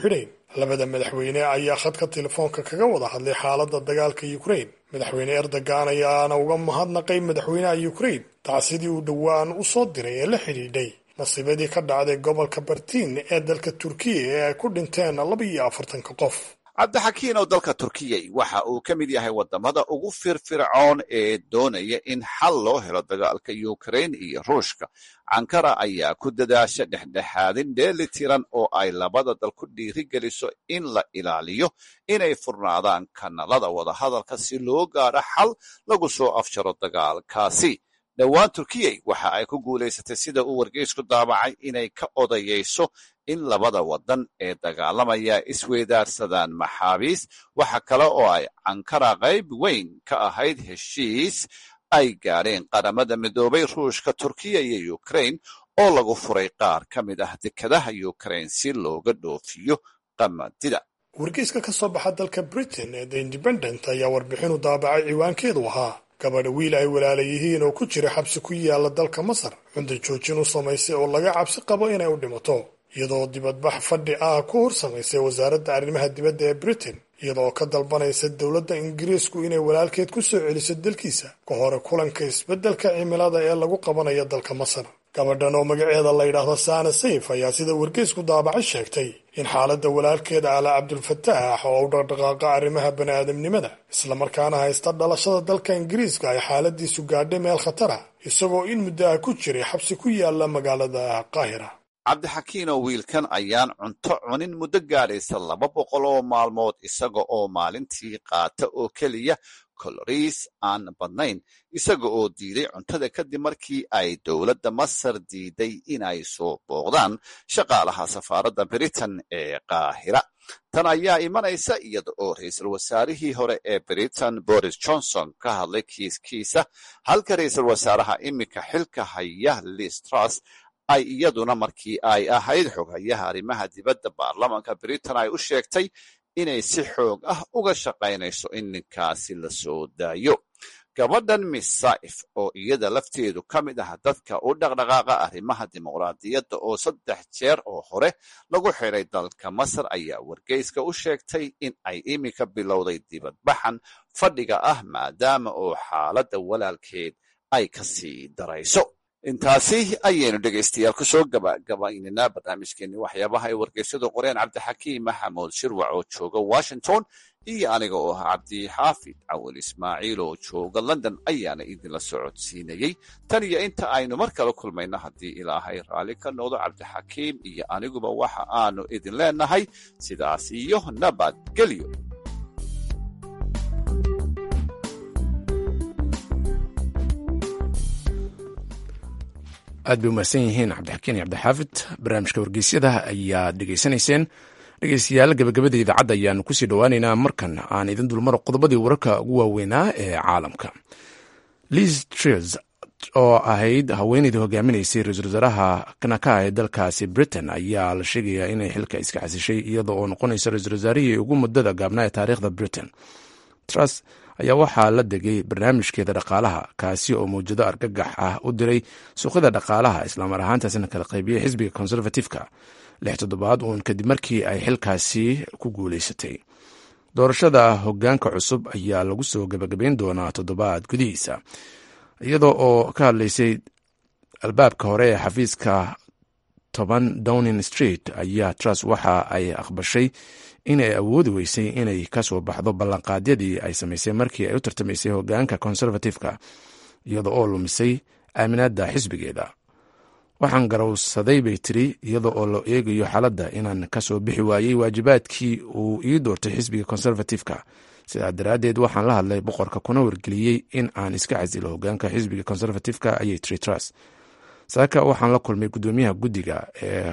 labada madaxweyne ayaa khadka telefoonka kaga wada hadlay xaaladda dagaalka ukrain madaxweyne erdogan ayaana uga mahadnaqay madaxweynaha ukrain tacsidii uu dhowaan u soo diray ee la xidhiidhay masiibadii ka dhacday gobolka bartiin ee dalka turkiya ee ay ku dhinteen laba iyo afartanka qof cabdixakiin oo dalka turkiyay waxa uu ka mid yahay wadamada ugu firfircoon ee doonaya in xal loo helo dagaalka ukrain iyo ruushka ankara ayaa ku dadaasha dhexdhexaadin dheeli tiran oo ay labada dal ku dhiirigeliso in la ilaaliyo inay furnaadaan kanalada wadahadalka si loo gaadho xal lagu soo afjaro dagaalkaasi dhowaan turkiyay waxa ay ku guulaysatay sida uu wargeysku daabacay inay ka odayayso in labada wadan ee dagaalamaya isweydaarsadaan maxaabiis waxa kale oo ay ankara qayb weyn ka ahayd heshiis ay gaadheen qaramada midoobay ruushka turkiya iyo ukrain oo lagu furay qaar ka mid ah dekadaha ukrain si looga dhoofiyo qamadida wargeyska ka soo baxa dalka britain ee the independent ayaa warbixinu daabacay ciwaankeedu ahaa gabadha wiil ay walaala yihiin oo ku jira xabsi ku yaala dalka masar cunta joojin u samaysay oo laga cabsi qabo inay u dhimato iyadoo dibadbax fadhi ah ku hor samaysay wasaaradda arrimaha dibadda ee britain iyadoo ka dalbanaysa dowladda ingiriisku inay walaalkeed ku soo celiso dalkiisa ka hore kulanka isbeddelka cimilada ee lagu qabanayo dalka masar gabadhan oo magaceeda la yidhaahdo saana sayf ayaa sida wargeysku daabacay sheegtay in xaaladda walaalkeeda ala cabdulfataax oo u dhaqdhaqaaqa arrimaha bani'aadamnimada islamarkaana haysta dhalashada dalka ingiriiska ay xaaladiisu gaadhay meel khatara isagoo in muddo ah ku jiray xabsi ku yaala magaalada qaahira cabdixakiin oo wiilkan ayaan cunto cunin muddo gaadhaysa laba boqol oo maalmood isaga oo maalintii qaata oo keliya koloriis aan badnayn isaga oo diiday cuntada kadib markii ay dowladda masar diiday inay soo booqdaan shaqaalaha safaaradda britain ee qaahira tan ayaa imanaysa iyada oo ra-iisul wasaarihii hore ee britain boris johnson ka hadlay kiiskiisa halka ra-iisul wasaaraha iminka xilka haya liz truss ay iyaduna markii ay ahayd xoghayaha arrimaha dibadda baarlamanka britain ay u sheegtay inay si xoog ah uga shaqaynayso in ninkaasi la soo daayo gabadhan miss saif oo iyada lafteedu ka mid ah dadka u dhaqdhaqaaqa arrimaha dimuqraadiyadda oo saddex jeer oo hore lagu xiray dalka masar ayaa wargeyska u sheegtay in ay iminka bilowday dibadbaxan fadhiga ah maadaama oo xaaladda walaalkeed ay ka sii darayso intaasi ayaynu dhegaystayaal kusoo gabagabaynaynaa barnaamijkeeni waxyaabaha ay wargeysyadu qoreen cabdixakiim maxamuud shirwac oo jooga washington iyo aniga oo ah cabdixaafid cawal ismaaciil oo jooga london ayaana idinla socodsiinayey tan iyo inta aynu mar kale kulmayno haddii ilaahay raalli ka noqdo cabdixakiim iyo aniguba waxa aanu idin leenahay sidaas iyo nabadgelyo aad bay umahadsan yihiin cabdixakiin iyo cabdixaafid barnaamijka wargeysyada ayaad dhegaysanayseen dhegeystayaal gabagabada idaacadda ayaanu kusii dhowaaneynaa markan aan idin dulmaro qodobadii wararka ugu waaweynaa ee caalamka liz trs oo ahayd haweeneydii hogaaminaysay ra-iisul wasaaraha kanaka ee dalkaasi britain ayaa la sheegayaa inay xilka iska xasishay iyada oo noqonaysa ra-iisul wasaarihii ugu muddada gaabnaa ee taariikhda britain trs ayaa waxaa la degay barnaamijkeeda dhaqaalaha kaasi oo mawjado argagax ah u diray suuqyada dhaqaalaha islaamar ahaantaasina kala qaybiyey xisbiga conservatifeka lix toddobaad uun kadib markii ay xilkaasi ku guuleysatay doorashada hogaanka cusub ayaa lagu soo gabagabayn doonaa toddobaad gudihiisa iyadoo oo ka hadlaysay albaabka hore ee xafiiska toban downing street ayaa trus waxa ay aqbashay inay awoodi weysay inay kasoo baxdo ballanqaadyadii ay samaysay markii ay u tartamaysay hogaanka conservatifeka iyada oo lumisay aaminaadda xisbigeeda waxaan garowsaday bay tiri iyada oo la eegayo xaaladda inaan kasoo bixi waayey waajibaadkii uu ii doortay xisbiga conservatifeka sidaa daraaddeed waxaan la hadlay boqorka kuna wargeliyey in aan iska casilo hogaanka xisbiga conservatifeka ayay tiri trus saaka waxaan la kulmay gudoomiyaha guddiga ee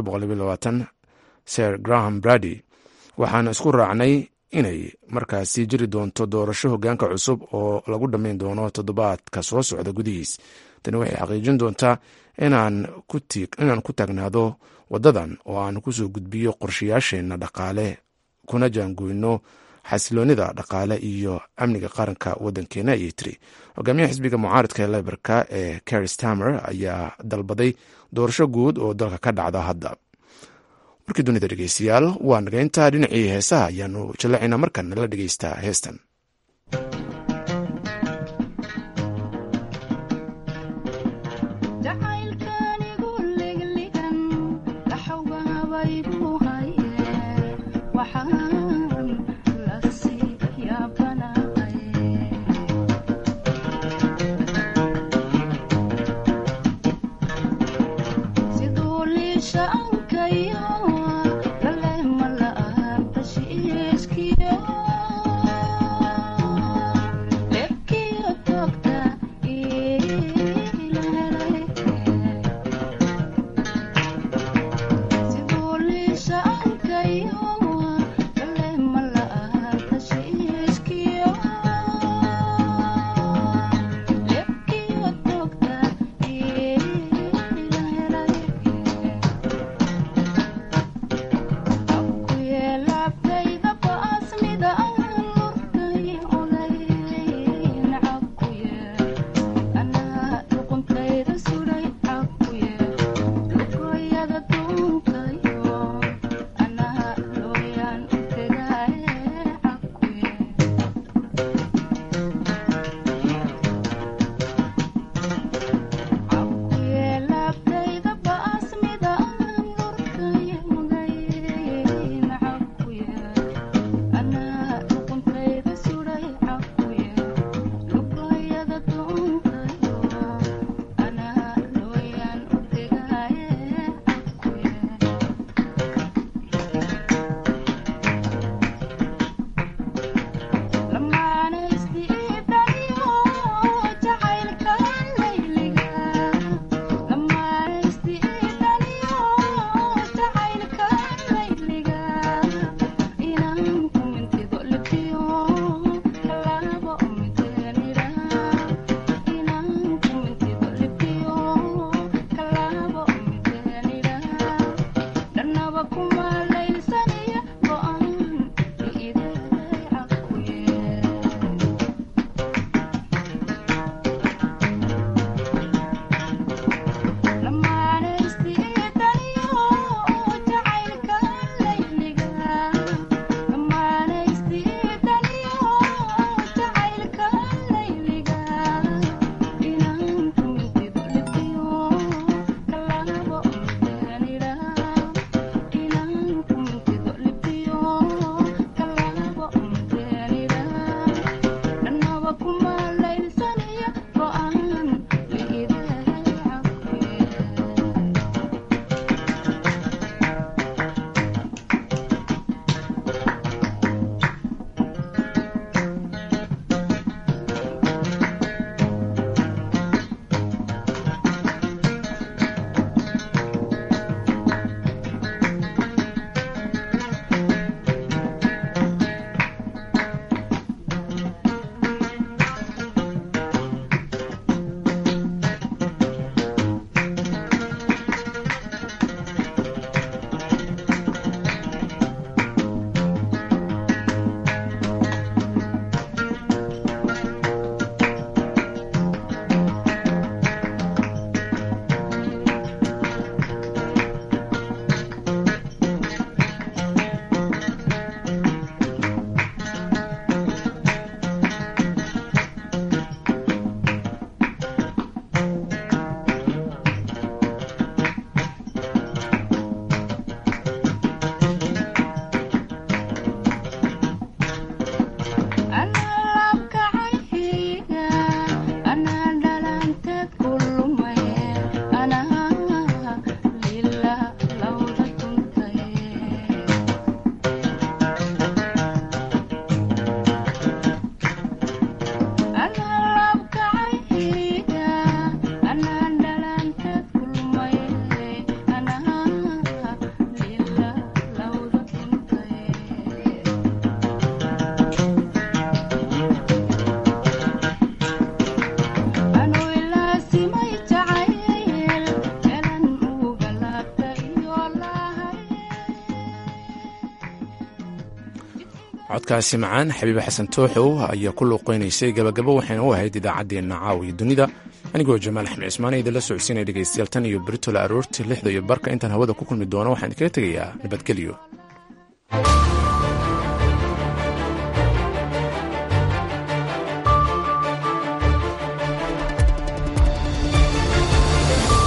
ser graham brady waxaana isku raacnay inay markaasi jiri doonto doorasho hogaanka cusub oo lagu dhammayn doono toddobaadka soo socda gudihiis tani waxay xaqiijin doontaa inaan ku taagnaado waddadan oo aan kusoo gudbiyo qorshayaasheenna dhaqaale kuna jaangoyno xasiloonida dhaqaale iyo amniga qaranka waddankeena ayay tiri hogaamiyaha xisbiga mucaaridka ee leberka ee cari stamer ayaa dalbaday doorasho guud oo dalka ka dhacda hadda warkii dunida dhegeystayaal waa nageynta dhinacii heesaha ayaanu jallacayna markan nala dhegeystaa heestan codkaasi macaan xabiibe xasan tooxow ayaa ku luuqeynaysay gabagabo waxayna u ahayd idaacaddeenna caawiya dunida anigoo jamaal axmed cismaan idinla socodsiinaya dhegaystayaal tan iyo beritola aroortii lixda iyo barka intaan hawada ku kulmi doono waxaan idinkaga tegayaa nabadgelyo